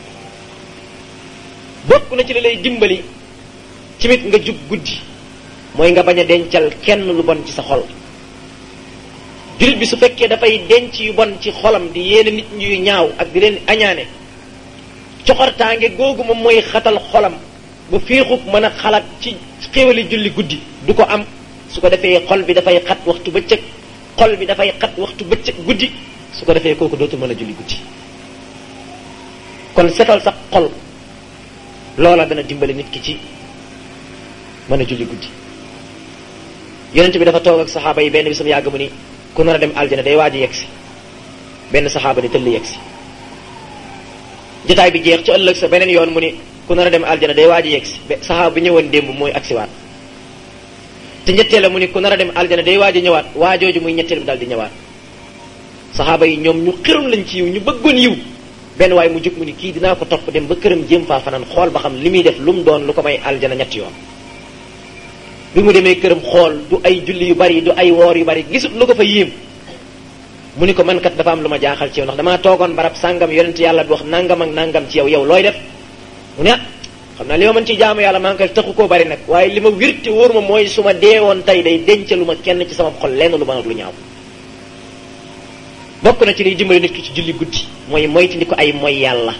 bokk na ci li lay dimbali tamit nga jug guddi mooy nga bañ a dencal kenn lu bon ci sa xol jullit bi su fekkee dafay denc yu bon ci xolam di yéene nit ñuy ñaaw ak di leen añaane coxortaange googu moom mooy xatal xolam ba féexub mën a xalaat ci xéwali julli guddi du ko am su ko defee xol bi dafay xat waxtu bëccëg xol bi dafay xat waxtu bëccëg guddi su ko defee kooku dootul mën a julli guddi kon setal sa xol loola dana dimbali nit ki ci mën a julli guddi yonent bi dafa toog ak saxaaba yi benn bisam yàgg mu ni ku nar a dem aljana day waaj a yegsi benn saxaaba ni tëll yegsi jotaay bi jeex ci ëllëg sa beneen yoon mu ni ku nar a dem aljana day waaj a yegsi saxaaba bi ñëwoon démb mooy agsiwaat te ñetteel la mu ni ku nar a dem aljana day waaj a ñëwaat waajooju muy ñetteel bi daal di ñëwaat saxaaba yi ñoom ñu xiroon lañ ci yiw ñu bëggoon yiw benn waaye mu jóg mu ni kii dinaa ko topp dem ba këram jéem faa fanaan xool ba xam li muy def lu mu doon lu ko may aljana ñetti yoon bi mu demee këram xool du ay julli yu bari du ay woor yu bari gisut lu ko fa yéem mu ni ko man kat dafa am lu ma jaaxal ci yow ndax damaa toogoon barab sàngam yonent yàlla bi wax nangam ak nangam ci yow yow looy def mu ne ah xam naa li ma mën ci jaamu yàlla maa ngi koy taxu koo bari nag waaye li ma wirte wóor ma mooy su ma deewoon tey day dencalu ma kenn ci sama xol lenn lu ma lu ñaaw bokk na ci liy dimbali nit ki ci julli guddi mooy moytandi ko ay mooy yàlla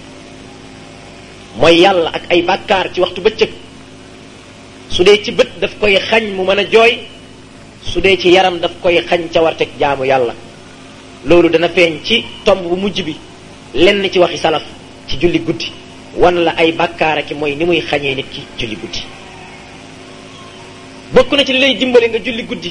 mooy yàlla ak ay bàkkaar ci waxtu bëccëg su dee ci bët daf koy xañ mu mën a jooy su dee ci yaram daf koy xañ ca warteg jaamu yàlla loolu dana feeñ ci tomb bu mujj bi lenn ci waxi salaf ci julli guddi wan la ay bàkkaar ak mooy ni muy xañee nit ki julli guddi bokk na ci li lay dimbali nga julli guddi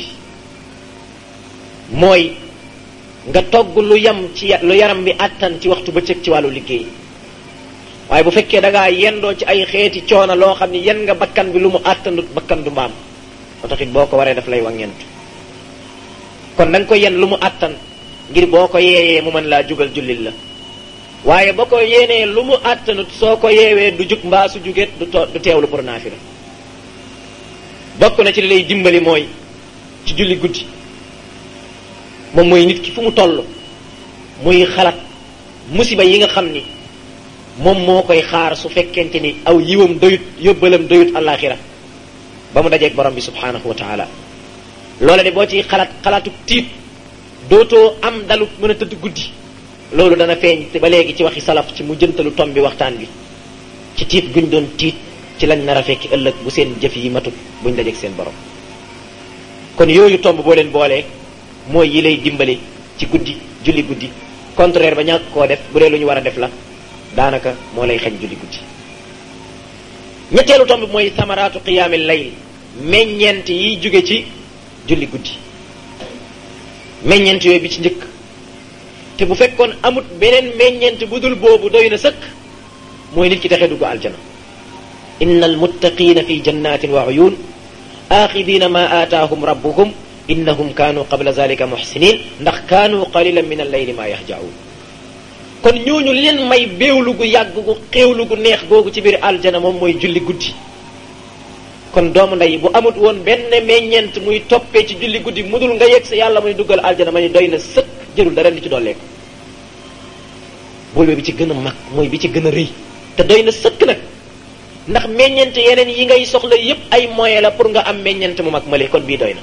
mooy nga togg lu yam ci lu yaram bi àttan ci waxtu bëccëg ci wàllu liggéey waaye bu fekkee da ngaa yendoo ci ay xeeti coono loo xam ni yen nga bakkan bi lu mu àttanut bakkan du mbaam moo tax it boo ko waree daf lay wàññeent kon da nga ko yen lu mu àttan ngir boo ko yeeyee mu mën laa jugal jullit la waaye boo ko yéenee lu mu àttanut soo ko yeewee du jug mbaa su jugeet du to du teewlu pour naafila bokk na ci li lay dimbali mooy ci julli guddi moom mooy nit ki fu mu toll muy xalaat musiba yi nga xam ni moom moo koy xaar su fekkente ni aw yiwam doyut yóbbalam doyut àllaaxira ba mu dajeeg borom bi subhaanahu wa taala loola de boo ci xalaat xalaatu tiit dootoo am dalu mën a tëdd guddi loolu dana feeñ te ba léegi ci waxi salaf ci mu jëntalu tom bi waxtaan bi ci tiit guñ doon tiit ci lañ nar a fekki ëllëg bu seen jëf yi matut buñ dajeeg seen borom kon yooyu tomb boo leen boolee mooy yi lay dimbali ci guddi julli guddi contraire ba ñàkk koo def bu dee lu ñu war a def la daanaka moo lay xañ julli guddi ñetteelu tomb mooy samaraatu qiyaami layl meññeent yiy jóge ci julli guddi meññeent yooyu bi ci njëkk te bu fekkoon amut beneen meññeent bu dul boobu doy na sëkk mooy nit ki taxe dugg aljana inna almuttaqina fi jannatin wa uyun axidina ma aataahum rabbuhum innahum kaanu qabla zalika muxsinin ndax kaanu qalilan min alleyli ma yahjaun kon ñooñu leen may béewlu gu yàgg gu xéewlu gu neex googu ci biir aljana moom mooy julli guddi kon doomu ndey bu amut woon benn meññeent muy toppee ci julli guddi mudul nga yegg sa yàlla muy duggal aljana ma ni doy na sëkk jërul dara li ci dollee ko boolu bi ci gën a mag mooy bi ci gën a rëy te doy na sëkk nag ndax meññeent yeneen yi ngay soxla yépp ay moyen la pour nga am meññeent mu mag male kon bii doy na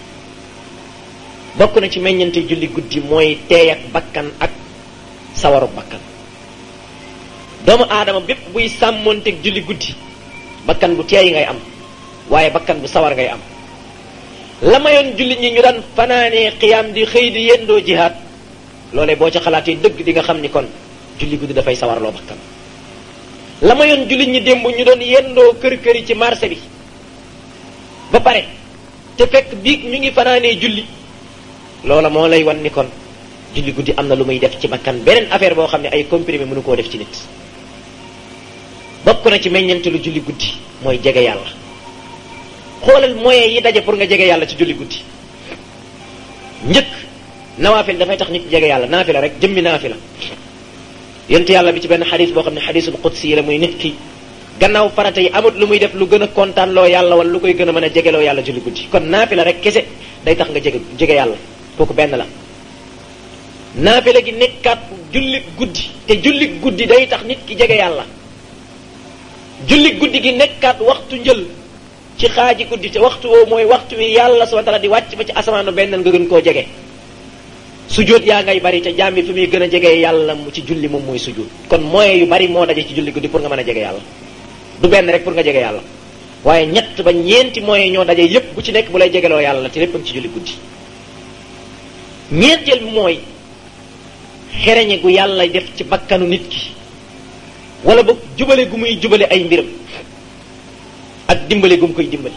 bokk na ci meññeent julli guddi mooy teey ak bakkan ak sawaru bakkan doomu aadama bépp buy sàmmoonteeg julli guddi bakkan bu teey ngay am waaye bakkan bu sawar ngay am la mayoon julli ñi ñu daan fanaanee xiyaam di xëy di yendoo jihaad loolee boo ca xalaatee dëgg di nga xam ni kon julli guddi dafay sawarloo bakkan la mayoon julli ñi démb ñu doon yendoo kër kër yi ci marché bi ba pare te fekk biig ñu ngi fanaanee julli loola moo lay wan ni kon julli guddi am na lu muy def ci bakkan beneen affaire boo xam ne ay comprimé mënu koo def ci nit bokk na ci meññante lu julli guddi mooy jege yàlla xoolal moyen yi daje pour nga jege yàlla ci julli guddi njëkk nawaafil dafay tax nit jege yàlla naafila rek jëmmi naafila yent yàlla bi ci benn xadis boo xam ne xadisul qudsi yi la muy nit ki gannaaw farata yi amut lu muy def lu gën a kontaan loo yàlla wala lu koy gën a mën a jegeloo yàlla julli guddi kon naafila rek kese day tax nga jege jege yàlla kooku benn la naafila gi nekkaat julli guddi te julli guddi day tax nit ki jege yàlla julli guddi gi nekkaat waxtu njël ci xaaji guddi te waxtu woowu mooy waxtu wi yàlla subhanahu wa ta'ala di wàcc ba ci asamaanu benn nga gën koo jege sujjóot yaa ngay bari te jaam bi fi muy gën a jege yàlla mu ci julli moom mooy sujjóot kon moyen yu bari moo daje ci julli guddi pour nga mën a jege yàlla du benn rek pour nga jege yàlla waaye ñett ba ñeenti moyen ñoo daje yépp bu ci nekk bu lay jegeloo yàlla te lépp ci julli guddi ñeenteel bi mooy xereñe gu yàlla def ci bakkanu nit ki wala boog jubale gu muy jubale ay mbiram ak dimbale gu mu koy dimbali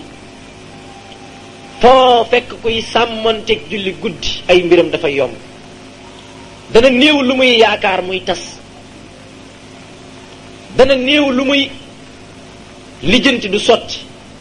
foo fekk kuy sàmmanteeg julli guddi ay mbiram dafay yomb dana néew lu muy yaakaar muy tas dana néew lu muy lijjanti du sotti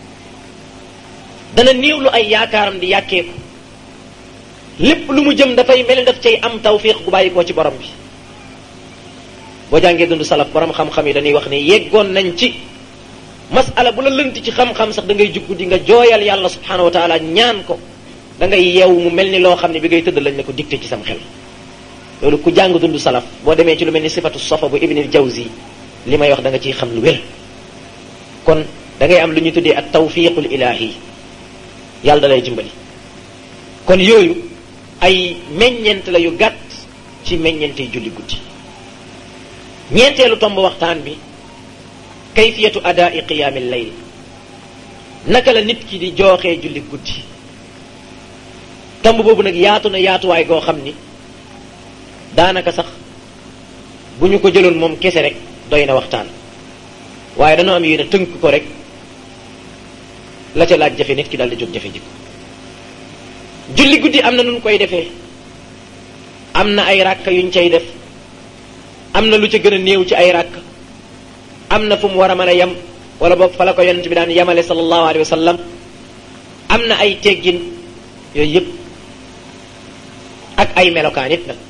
dana néew lu ay yaakaaram di yàkkeeku lépp lu mu jëm dafay mel ni daf cay am tawfiq gu bàyyi koo ci borom bi boo jàngee dund salaf borom xam-xam yi dañuy wax ne yeggoon nañ ci masala bu la lënt ci xam-xam sax da ngay juggu di nga jooyal yàlla subhanahu wa taala ñaan ko da ngay yeew mu mel ni loo xam ne bi ngay tëdd lañ ne ko dicté ci sam xel loolu ku jàng dund salaf boo demee ci lu mel ni sifatu sofa bu ibnil jawzi li may wax da nga ciy xam lu wér kon da ngay am lu ñu tuddee ak tawfiqul ilahi yàlla da lay dimbali kon yooyu ay meññeent la yu gàtt ci meññeente julli guddi ñeenteelu tomb waxtaan bi kayfiyatu adaa'i qiyaamil layl naka la nit ki di jooxee julli guddi tomb boobu nag yaatu na yaatuwaay goo xam ni daanaka sax bu ñu ko jëloon moom kese rek doy na waxtaan waaye dañoo am yéene tënk ko rek la ca laaj jafe nit ki dal di jóg jafe jikko julli guddi am na nun koy defee am na ay ràkka yuñ cay def am na lu ca gën a néew ci ay ràkk am na fu mu war a mën a yem wala boog fa la ko yonent bi daan yemale sallallahu alayhi wa sallam am na ay teggin yooyu yëpp ak ay melokaan it nag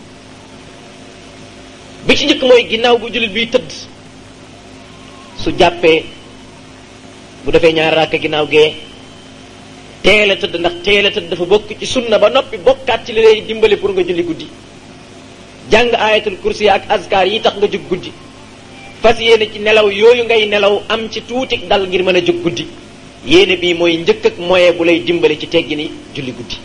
bi ci njëkk mooy ginnaaw bu jullit biy tëdd su jàppee bu defee ñaari ràkk ginnaaw gee teel a tëdd ndax teel a tëdd dafa bokk ci sunna ba noppi bokkaat ci li lay dimbali pour nga julli guddi jàng ayatul kursi ak azkar yi tax nga jóg guddi fas yéene ci nelaw yooyu ngay nelaw am ci tuuti dal ngir mën a jóg guddi yéene bii mooy njëkk ak moyen bu lay dimbali ci teggi ni julli guddi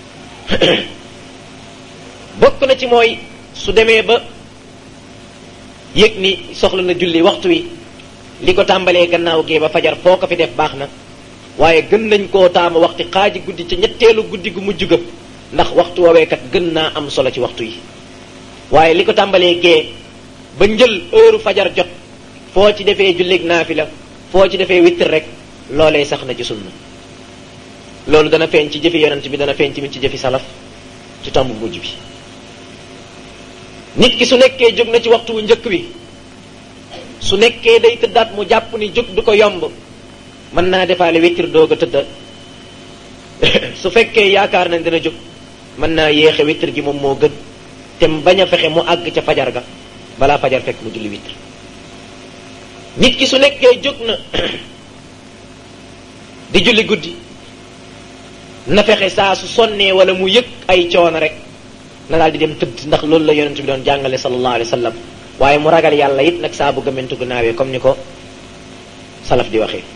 bokk na ci mooy su demee ba yëg ni soxla na julli waxtu wi li ko tàmbalee gannaaw gee ba fajar foo ko fi def baax na waaye gën nañ koo taamu waxti xaaji guddi ca ñetteelu guddi gu mujj ga ndax waxtu wooweekat gën naa am solo ci waxtu yi waaye li ko tàmbalee gee ba njël heure fajar jot foo ci defee jullig naafila foo ci defee witr rek loolee sax na ci sunna loolu dana feeñ ci jëfi yonent bi dana feeñ tamit ci jëfi salaf ci tomb mujj bi nit ki su nekkee jóg na ci waxtu wu njëkk wi su nekkee day tëddaat mu jàpp ni jóg du ko yomb mën naa defaale witr doog a tëdda su fekkee yaakaar nañ dina jóg mën naa yéexe witr gi moom moo gën te bañ a fexe mu àgg ca fajar ga balaa fajar fekk mu julli witr nit ki su nekkee jóg na di julli guddi na fexe saa su sonnee wala mu yëg ay coono rek na daal di dem tëdd ndax loolu la yonent bi doon jàngale sallallahu alayhi wa sallam waaye mu ragal yàlla it nag saa bu gëmmentu gu naawee comme ni ko salaf di waxee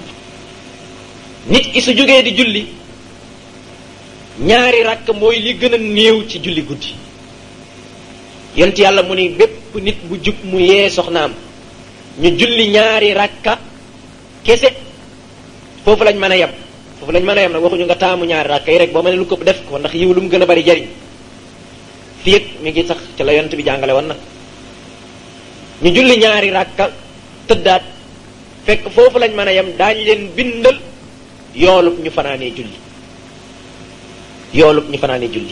nit ki su jógee di julli ñaari rakk mooy li gën a néew ci julli guddi yonent yàlla mu ni bépp nit bu jug mu yee soxnaam ñu julli ñaari rakka kese foofu lañ mën a yem foofu lañ mën a yem nag waxuñu nga taamu ñaari rakka yi rek boo mënee lu ko def ko ndax yiw lu mu gën a bari jariñ fii ak mi ngi sax ci la yonent bi jàngale woon nag ñu julli ñaari rakka tëddaat fekk foofu lañ mën a yem daañu leen bindal yoolub ñu fanaanee julli yoolub ñu fanaanee julli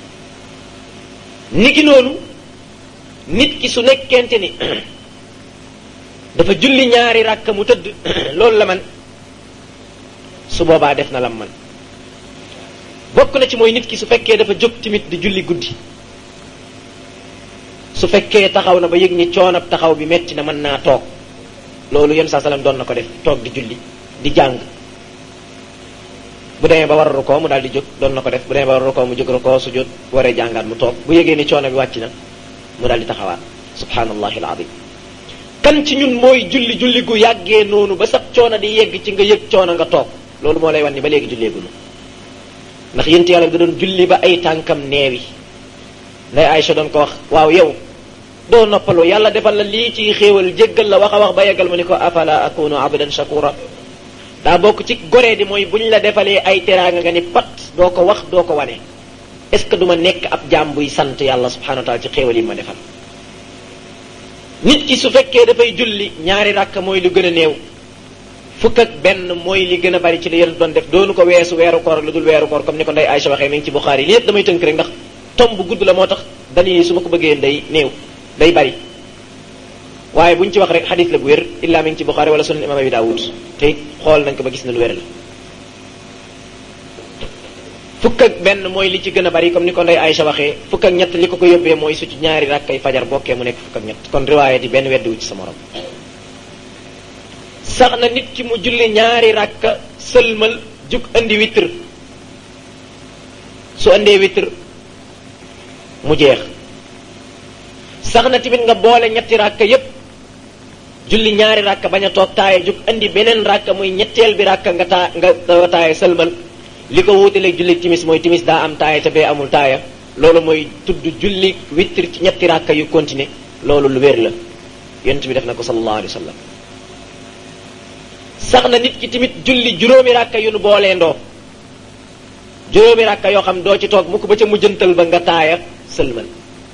niki noonu nit ki su nekkente ni dafa julli ñaari rakka mu tëdd loolu la man su boobaa def na lam man bokk na ci mooy nit ki su fekkee dafa jóg tamit di julli guddi su fekkee taxaw na ba yëg ni coonab taxaw bi metti na mën naa toog loolu yéen saa salaam doon na ko def toog di julli di jàng bu demee ba war a rukoo mu daal di jóg doon na ko def bu demee ba war a rukoo mu jóg rukoo su jot waree jàngaat mu toog bu yëgee ni coono bi wàcc na mu daal di taxawaat subhanallahi alazim kan ci ñun mooy julli julli gu yàggee noonu ba sax coono di yegg ci nga yëg coono nga toog loolu moo lay wan ni ba léegi julleegunu ndax yént yàlla da doon julli ba ay tànkam neewi nday Aïcha doon ko wax waaw yow doo noppalu yàlla defal la lii ci xéewal jéggal la wax a wax ba yeggal mu ni ko afala akunu abdan shakura daa bokk ci goree di mooy buñ la defalee ay teraanga nga ni pat doo ko wax doo ko wane est ce que du ma nekk ab jaam buy sant yàlla subhanahu wa taala ci xéewal yi ma defal nit ki su fekkee dafay julli ñaari rakk mooy lu gën a néew fukk ak benn mooy li gën a bari ci li yéen doon def doonu ko weesu weeru koor ak lu dul weeru koor comme ni ko ndey Aïcha waxee mi ngi ci Buxaari li yëpp damay tënk rek ndax tom bu gudd la moo tax dañuy su ma ko bëggee day néew day bari waaye buñ ci wax rek xadis la bu wér illaa mi ngi ci Buxaari wala sunan imam Abi Daawud te it xool nañ ko ba gis na lu wér la fukk ak benn mooy li ci gën a bari comme ni ko ndey Aïcha waxee fukk ak ñett li ko ko yóbbee mooy su ci ñaari rakkay fajar bokkee mu nekk fukk ak ñett kon riwaaya di benn weddiwu ci sa morom sax na nit ki mu julli ñaari rakka sëlmal jug andi witr su andee witr mu jeex sax na tamit nga boole ñetti rakka yépp julli ñaari rakka bañ a toog taaye jug andi beneen rakka muy ñetteel bi rakka nga taa nga taaye sëlmal li ko wuutaleeg julli timis mooy timis daa am taaya te bee amul taaya loolu mooy tudd julli witr ci ñetti rakka yu continuer loolu lu wér la yonent bi def na ko sallallahu alayhi wa sallam sax na nit ki tamit julli juróomi rakka yu nu boolee ndoo juróomi rakka yoo xam doo ci toog mukk ba ca mujjantal ba nga taaya sëlmal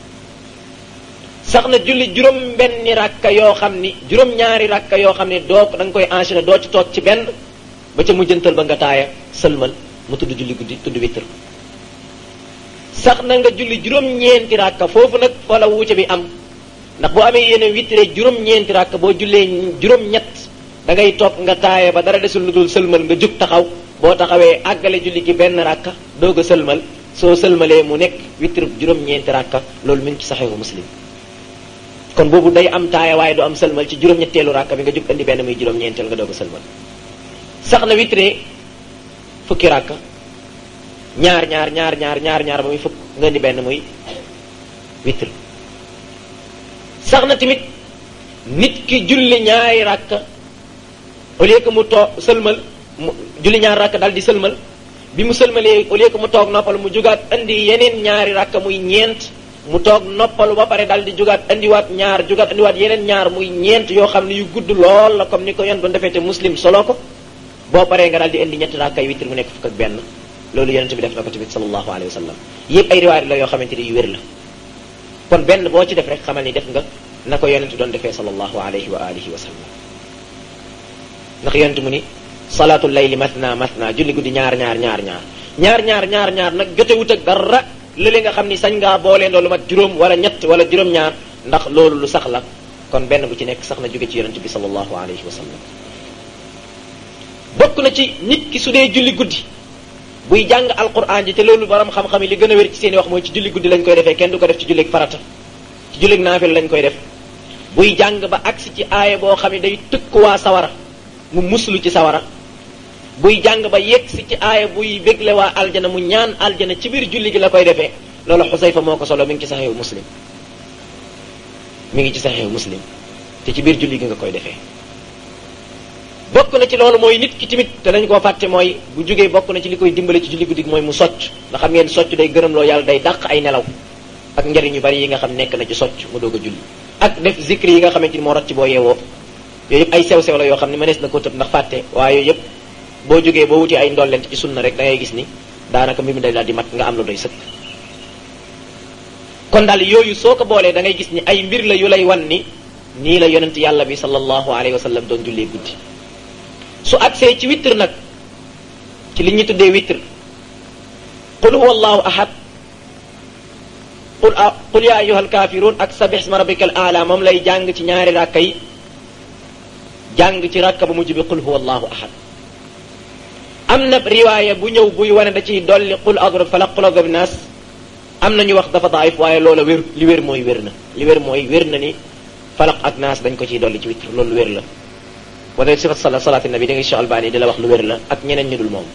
sax na julli juróom benni rakka yoo xam ni juróom ñaari rakka yoo xam ne doo da nga koy enchaîner doo ci toog ci benn ba ca mujjantal ba nga taaya sëlmal mu tudd julli guddi tudd witr sax na nga julli juróom-ñeenti rakka foofu nag fa la wuute bi am ndax boo amee yéene witre juróom-ñeenti rakka boo jullee juróom-ñett da ngay toog nga taaye ba dara desul lu dul sëlmal nga jug taxaw boo taxawee àggale julli gi benn rakka doog a sëlmal soo sëlmalee mu nekk witre juróom-ñeenti rakka loolu mi ngi ci saxiixu muslim kon boobu day am taaya waaye du am sëlmal ci juróom-ñetteelu rakka bi nga jug andi benn muy juróom-ñeenteel nga doog a sëlmal sax na witre fukki rakka ñaar ñaar ñaar ñaar ñaar ñaar ba muy fukk nga indi benn muy witre sax na tamit nit ki julli ñaari rakka au lieu que mu toog sëlmal mu julli ñaari rakka dal di sëlmal bi mu sëlmalee au lieu que mu toog noppal mu jugaat indi yeneen ñaari rakka muy ñeent mu toog noppalu ba pare dal di jugaat andiwaat ñaar jugaat andiwaat yeneen ñaar muy ñeent yoo xam ne yu gudd lool la comme ni ko yon doon defee te muslim solo ko boo paree nga daal di indi ñetti rakkay witr mu nekk fukk ak benn loolu yonente bi def na ko tamit sallallahu alayhi wa sallam yëpp ay riwaayat la yoo xamante ni yu wér la kon benn boo ci def rek xamal ni def nga na ko yonente doon defee sallallahu alayhi wa alihi wa sallam ndax yonente mu ni salaatul layli mathna mathna julli guddi ñaar ñaar ñaar ñaar ñaar ñaar ñaar ñaar nag jotewut ak dara lële nga xam ni sañ ngaa boolee ndoo lu mat juróom wala ñett wala juróom-ñaar ndax loolu lu sax la kon benn bu ci nekk sax na jóge ci yonente bi sallallahu alayhi wa sallam bokk na ci nit ki su dee julli guddi buy jàng alquran ji te loolu borom xam-xam yi li gën a wér ci seen i wax mooy ci julli guddi lañ koy defee kenn du ko def ci jullig farata ci jullig naafil lañ koy def buy jàng ba agsi ci aaya boo xam ne day tëkk waa sawara mu muslu ci sawara buy jàng ba yegg si ci aaya buy bégle waa aljana mu ñaan aljana ci biir julli gi la koy defee loolu xusayfa moo ko solo mi ngi ci saxeewu muslim mi ngi ci saxeewu muslim te ci biir julli gi nga koy defee bokk na ci loolu mooy nit ki tamit te dañ koo fàtte mooy bu jógee bokk na ci li koy dimbale ci julli guddi gi mooy mu socc nga xam ngeen socc day gërëm loo yàlla day dàq ay nelaw ak njariñ yu bari yi nga xam nekk na ci socc mu doog a julli ak def zikri yi nga xamante ni moo rot ci boo yeewoo yooyu yëpp ay sew-sew la yoo xam ne mënees na ko tëb ndax fàtte waaye yooyu yëpp boo jógee boo wuti ay ndollent ci sunna rek da ngay gis ni daanaka mbir mi day daal di mat nga am lu doy sëkk kon daal yooyu soo ko boolee da ngay gis ni ay mbir la yu lay wan ni nii la yonent yàlla bi sallallahu alayhi wa sallam doon jullee guddi su agsee ci witr nag ci li ñu tuddee witr qul huwa allahu ahad qul qul ya ayuha alkafirun ak sabih isma rabbika al aala moom lay jàng ci ñaari rakka yi jàng ci rakka bu mujj bi qul huwa allahu ahad am na riwaaya bu ñëw buy wane da ciy dolli qul adrib falaq qul adrib nas am na ñu wax dafa daif waaye loola wér li wér mooy wér na li wér mooy wér na ni falaq ak naas dañ ko ciy dolli ci witr loolu wér la wala sifat sala salaati nabi da ngay Cheikh Albani di la wax lu wér la ak ñeneen ñu dul moom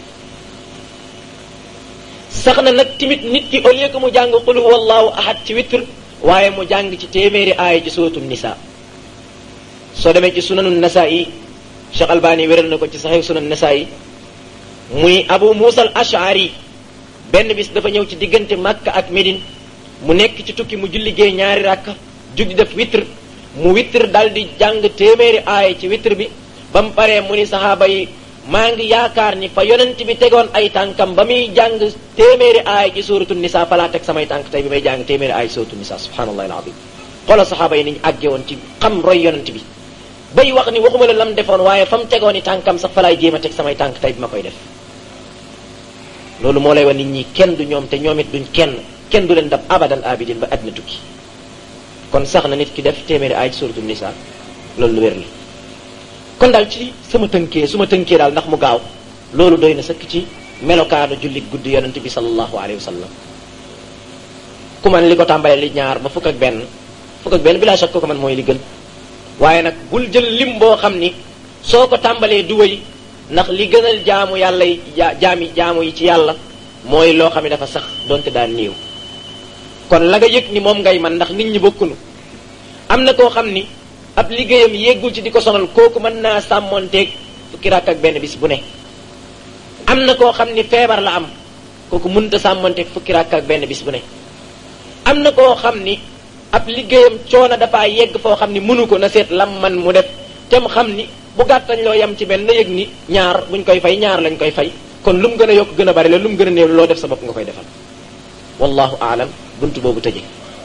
sax na nag timit nit ki au lieu que mu jàng qul huwa allahu ahad ci witr waaye mu jàng ci téeméeri aaya ci suratul nisa soo demee ci sunanu nasa yi Cheikh Albani wéral na ko ci saxiw sunan nasa yi muy abu musa al ashari benn bis dafa ñëw ci diggante Makka ak Médine mu nekk ci tukki mu julli gee ñaari rakka jug di def witr mu witr dal di jàng téeméeri aaya ci witr bi ba mu paree mu ni saxaaba yi maa ngi yaakaar ni fa yonent bi tegoon ay tànkam ba muy jàng téeméeri aaya ci suratul nisa fa laa teg samay tànk tey bi may jàng téeméeri aaya ci suratul nisa subhanallahi alazim xoolal saxaaba yi ni ñu àgge woon ci xam roy yonent bi bay wax ni waxuma la lam defoon waaye fa mu tegoon i tànkam sax fa laay jéem a teg samay tànk tey bi ma koy def loolu moo lay wax nit ñi kenn du ñoom te ñoom it duñ kenn kenn du leen dab abadan abidin ba àddina tukki kon sax na nit ki def téeméeri aaya ci suratul nisa loolu lu wér la kon daal ci sama tënkee su ma tënkee daal ndax mu gaaw loolu doy na sëkk ci melokaanu jullit guddi yonente bi sallallahu alayhi wa sallam ku man li ko tàmbalee li ñaar ba fukk ak benn fukk ak benn bi laa shakk ko man mooy li gën waaye nag bul jël lim boo xam ni soo ko tàmbalee du wéy ndax li gënal jaamu yàlla yi jaami jaamu yi ci yàlla mooy loo xam ne dafa sax donte daan néew kon la nga yëg ni moom ngay man ndax nit ñi bokkunu am na koo xam ni ab liggéeyam yeggul ci di ko sonal kooku mën naa sàmmonteeg fukki rakk ak benn bis bu ne am na koo xam ni feebar la am kooku mënta sàmmonteeg fukki rakk ak benn bis bu ne am na koo xam ni ab liggéeyam coono dafa yegg foo xam ni mënu ko na seet lam man mu def te mu xam ni bu gàttañ loo yem ci benn na yëg ni ñaar buñ koy fay ñaar lañ koy fay kon lu mu gën a yokk gën a bari la lu mu gën a néew loo def sa bopp nga koy defal wallahu aalam bunt boobu tëje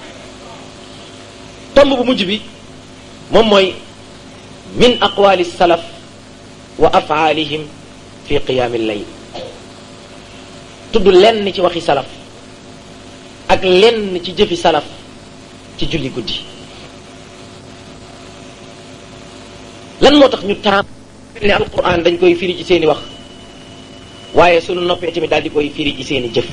tomb bu mujj bi moom mooy min aqwali salaf wa afaalihim fi qiyaami layl tudd lenn ci waxi salaf ak lenn ci jëfi salaf ci julli guddi lan moo tax ñu taam ne alquran dañ koy firi ci seeni wax waaye sunu noppee tamit daal di koy firi ci seeni jëf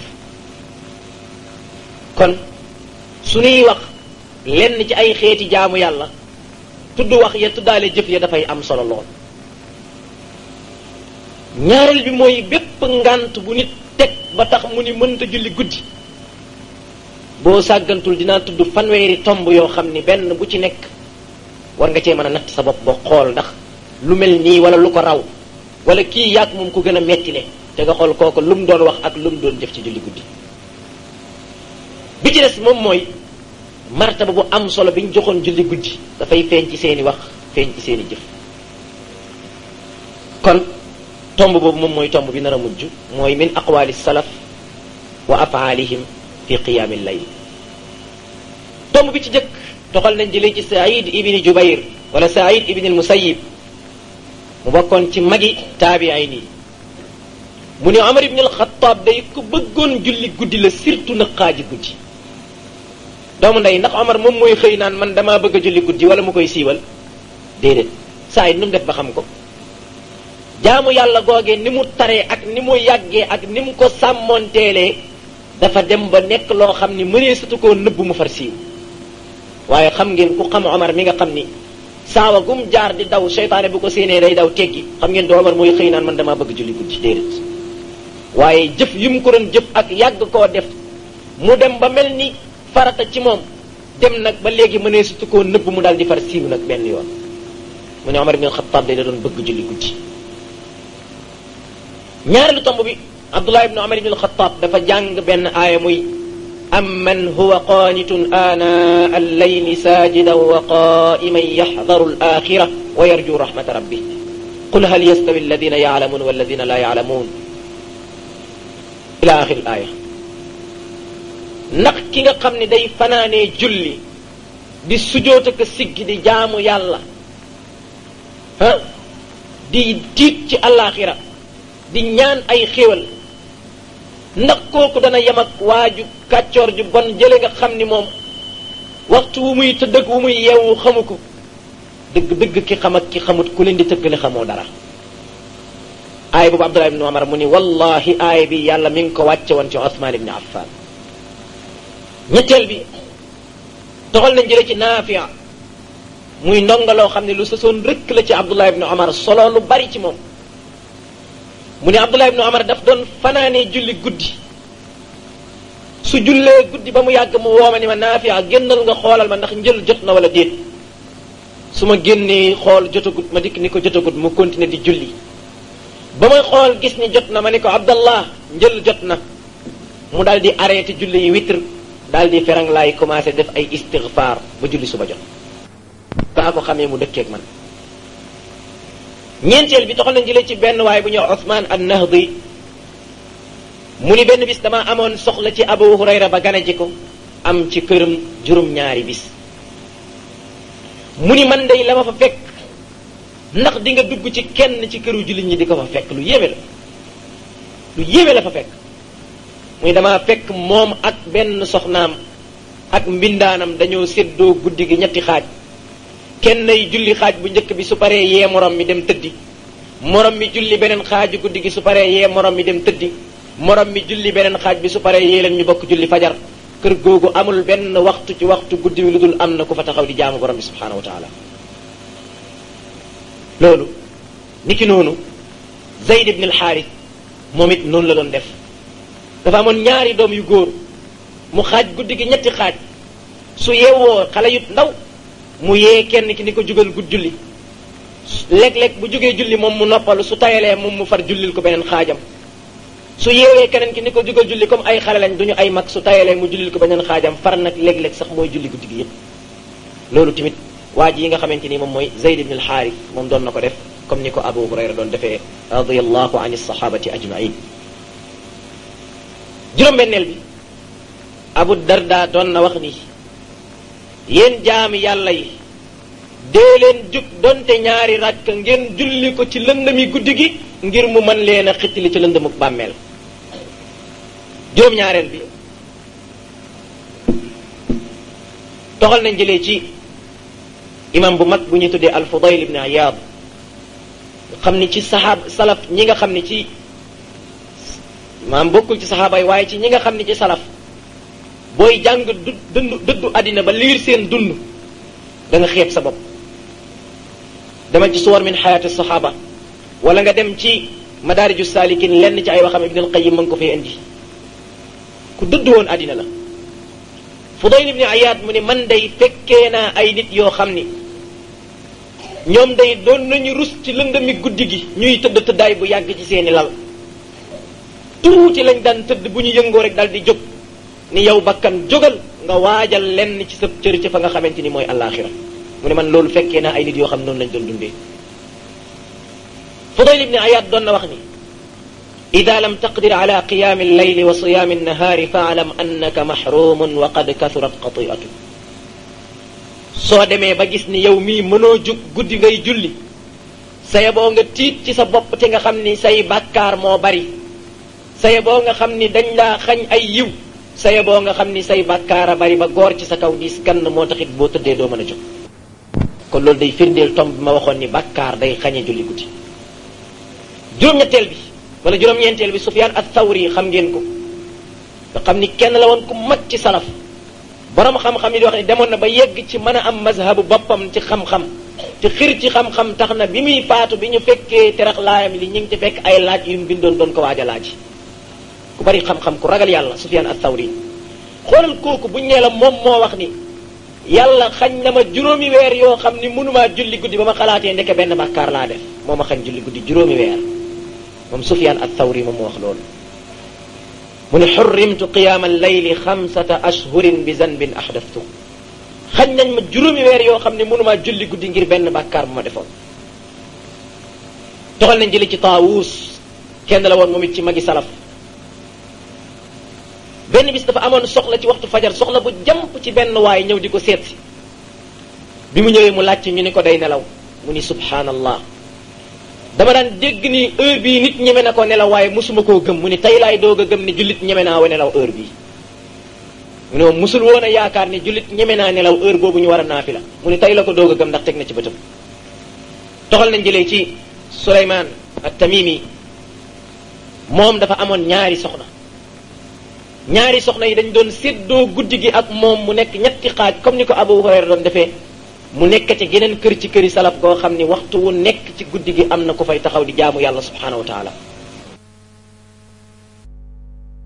kon suñuy wax lenn ci ay xeeti jaamu yàlla tudd wax ya tuddaale jëf ya dafay am solo lool ñaareel bi mooy bépp ngant bu nit teg ba tax mu ni mënta julli guddi boo sàggantul dinaa tudd fanweeri tomb yoo xam ni benn bu ci nekk war nga cee mën a natt sa bopp ba xool ndax lu mel nii wala lu ko raw wala kii yàgg moom ku gën a mettile te nga xool kooku lu mu doon wax ak lu mu doon jëf ci julli guddi bi ci des moom mooy martaba bu am solo bi ñu joxoon julli guddi dafay feeñ ci seeni wax feeñ ci seeni jëf kon tomb boobu moom mooy tomb bi nar a mujj mooy min aqwali salaf wa afaalihim fi qiyaami layl tomb bi ci jëkk toxal nañ jëlee ci saïd ibni jubayr wala saïd ibni almusayib mu bokkoon ci magi taabiin yi mu ne Omar ibn al-Khattab day ku bëggoon julli guddi la surtout nag xaaji guddi doomu ndey ndax Omar moom mooy xëy naan man damaa bëgg a julli guddi wala mu koy siiwal déedéet saa it nu mu def ba xam ko jaamu yàlla googee ni mu taree ak ni mu yàggee ak ni mu ko sàmmoonteelee dafa dem ba nekk loo xam ni mënee sutu koo nëbb mu far siiw waaye xam ngeen ku xam Omar mi nga xam ni saawa gum jaar di daw seytaane bu ko séenee day daw teggi xam ngeen du Omar mooy xëy naan man damaa bëgg julli guddi déedéet waaye jëf yi mu ko doon jëf ak yàgg koo def mu dem ba mel ni farata ci moom dem nag ba léegi mënee sutu koo nëbb mu daal di far siiw nag benn yoon mu ne Omar ibn Xattaab day da doon bëgg julli guddi ñaareelu tomb bi Abdullah ibn Omar ibn Xattaab dafa jàng benn aaya muy amman huwa qaanitun aanaa al-layli saajidan wa qaa'iman yaxdaru al-aaxira wa yarju rahmata rabbih qul hal yastawi alladina yaalamuun walladina laa yaalamuun ila axiri aaya ndax ki nga xam ne day fanaanee julli di sujoot ak siggi di jaamu yàlla ah di tiit ci àllaaxira di ñaan ay xéwal ndax kooku dana yem ak waaju kàccoor ju bon jële nga xam ni moom waxtu wu muy tëdd ak wu muy yeewu xamu ko dëgg dëgg ki xam ak ki xamut ku leen di tëggale xamoo dara aaya boobu Abdullah ibn Umar mu ni wallahi aaya bi yàlla mi ngi ko wàcce woon ci Osman ibn Affan ñetteel bi toxal nañ jële ci Nafia muy ndongaloo xam ne lu sësoon rëkk la ci Abdullah ibn Umar solo lu bari ci moom mu ne Abdullah ibn Umar daf doon fanaanee julli guddi su jullee guddi ba mu yàgg mu wooma ni ma Nafia génnal nga xoolal ma ndax njël jot na wala déet su ma génnee xool jotagut ma dikk ni ko jotagut mu continuer di julli ba may xool gis ni jot na ma ni ko abdallah njël jot na mu daal di arrêté julli yi witr daal di ferang laay commencé def ay istigfaar ba julli suba jot kaa ko xamee mu dëkkeeg man ñeenteel bi toxal nañ jëlee ci benn waay bu ñëw Ousmane an Nahdi mu ni benn bis dama amoon soxla ci Abu Hurayra ba gane ji ko am ci këram juróom-ñaari bis mu ni man day la ma fa fekk ndax di nga dugg ci kenn ci këru jullit ñi di ko fa fekk lu yéeme la lu yéeme la fa fekk muy dama fekk moom ak benn soxnaam ak mbindaanam dañoo séddoo guddi gi ñetti xaaj kenn ay julli xaaj bu njëkk bi su paree yee morom mi dem tëddi morom mi julli beneen xaaju guddi gi su paree yee morom mi dem tëddi morom mi julli beneen xaaj bi su paree yee leen ñu bokk julli fajar kër googu amul benn waxtu ci waxtu guddi wi lu dul am na ku fa taxaw di jaamu borom bi subhanahu wa taala loolu niki noonu Zayd ibn al-Xaaris moom it noonu la doon def dafa amoon ñaari doom yu góor mu xaaj guddi gi ñetti xaaj su yeewoo xale yu ndaw mu yee kenn ki ni ko jugal gudd julli léeg-léeg bu jógee julli moom mu noppalu su tayalee moom mu far jullil ko beneen xaajam su yeewee keneen ki ni ko jugal julli comme ay xale lañ duñu ay mag su tayalee mu jullil ko beneen xaajam far nag léeg-léeg sax mooy julli guddi gi yépp loolu tamit waa ji yi nga xamante ni moom mooy Zayd ibn al-Xaaris moom doon na ko def comme ni ko Abu Hurayra doon defee radiyallahu an as-sahabati ajmain juróom-benneel bi Abu Darda doon na wax ni yéen jaami yàlla yi dee leen jug donte ñaari rakk ngeen julli ko ci lëndami guddi gi ngir mu mën leen a xittili ci lëndamuk bàmmeel juróom-ñaareel bi toxal nañ jëlee ci imam bu mag bu ñu tuddee al-Fudayl ibn Iyad xam ni ci saxaab salaf ñi nga xam ni ci maam bokkul ci saxaaba yi waaye ci ñi nga xam ni ci salaf booy jàng du dëndu dëddu àddina ba liir seen dund da nga xeeb sa bopp dama ci suwar min xayaati saxaaba wala nga dem ci madaariju saalikin lenn ci ay waxam ibn al-Qayyim mën ko fee indi ku dëdd woon àddina la Fudayl ibn Iyad mu ne man day fekkee naa ay nit yoo xam ni ñoom day doon nañu rus ci lëndami guddi gi ñuy tëdd tëddaay bu yàgg ci seeni lal tuuti lañ daan tëdd bu ñu yëngoo rek dal di jóg ni yow bakkan jógal nga waajal lenn ci sa cër ci fa nga xamante ni mooy àllaaxira mu ne man loolu fekkee naa ay nit yoo xam noonu lañ doon dundee Fudayl ibni Ayaad doon na wax ni ida lam taqdir ala qiyaami allayli wa siyaami annahaari faalam annaka mahrumun wa qad kasurat qatiatu soo demee ba gis ni yow mii mënoo jug guddi ngay julli saye boo nga tiit ci sa bopp te nga xam ni say bàkkaar moo bari saye boo nga xam ni dañ laa xañ ay yiw saye boo nga xam ni say bàkkaar a bari ba góor ci sa kaw diis gann moo taxit boo tëddee doo mën a jóg kon loolu day firndeel tomb bi ma waxoon ni bàkkaar day xañe julli guddi juróom-ñetteel bi wala juróom-ñeenteel bi Sufyaan ath-Thawri xam ngeen ko nga xam ni kenn la woon ku mag ci salaf borom xam-xam yi di wax ne demoon na ba yegg ci mën a am mazhabu boppam ci xam-xam te xir ci xam-xam tax na bi muy faatu bi ñu fekkee terax laayam li ñu ngi ci fekk ay laaj yu mu bindoon doon ko waaj a laaj ku bari xam-xam ku ragal yàlla Sufyaan ath-Thawri xoolal kooku buñ nee la moom moo wax ni yàlla xañ na ma juróomi weer yoo xam ni mënumaa julli guddi ba ma xalaatee ndeke benn bàkkaar laa def moo ma xañ julli guddi juróomi weer moom Sufyaan ath-Thawri moom moo wax loolu mu ne xurrimtu qiyaama al-layli xamsata ashhurin bi zanbin ahdathtu xañ nañ ma juróomi weer yoo xam ne mënumaa julli guddi ngir benn bàkkaar bu ma defoon toxal nañ jëli ci Taawus kenn la woon moom it ci magi salaf benn bis dafa amoon soxla ci waxtu fajar soxla bu jàmp ci benn waay ñëw di ko seet si bi mu ñëwee mu laajte ñu ni ko day nelaw mu ni subhanallah dama daan dégg ni heure bii nit ñeme na ko nelaw waaye mosuma koo gëm mu ni tey laay doog a gëm ni jullit ñeme naa wa nelaw heure bii mu ne moom musul woon a yaakaar ni jullit ñeme naa nelaw heure boobu ñu war a naafila mu ni tey la ko doog a gëm ndax teg na ci bëtam toxal nañ jëlee ci Suleymaan at-Tamimi moom dafa amoon ñaari soxna ñaari soxna yi dañ doon séddoo guddi gi ak moom mu nekk ñetti xaaj comme ni ko Abu Hurayra doon defee mu nekk ci geneen kër ci këri salaf goo xam ni waxtu wu nekk ci guddi gi am na ku fay taxaw di jaamu yàlla subhanahu wa taala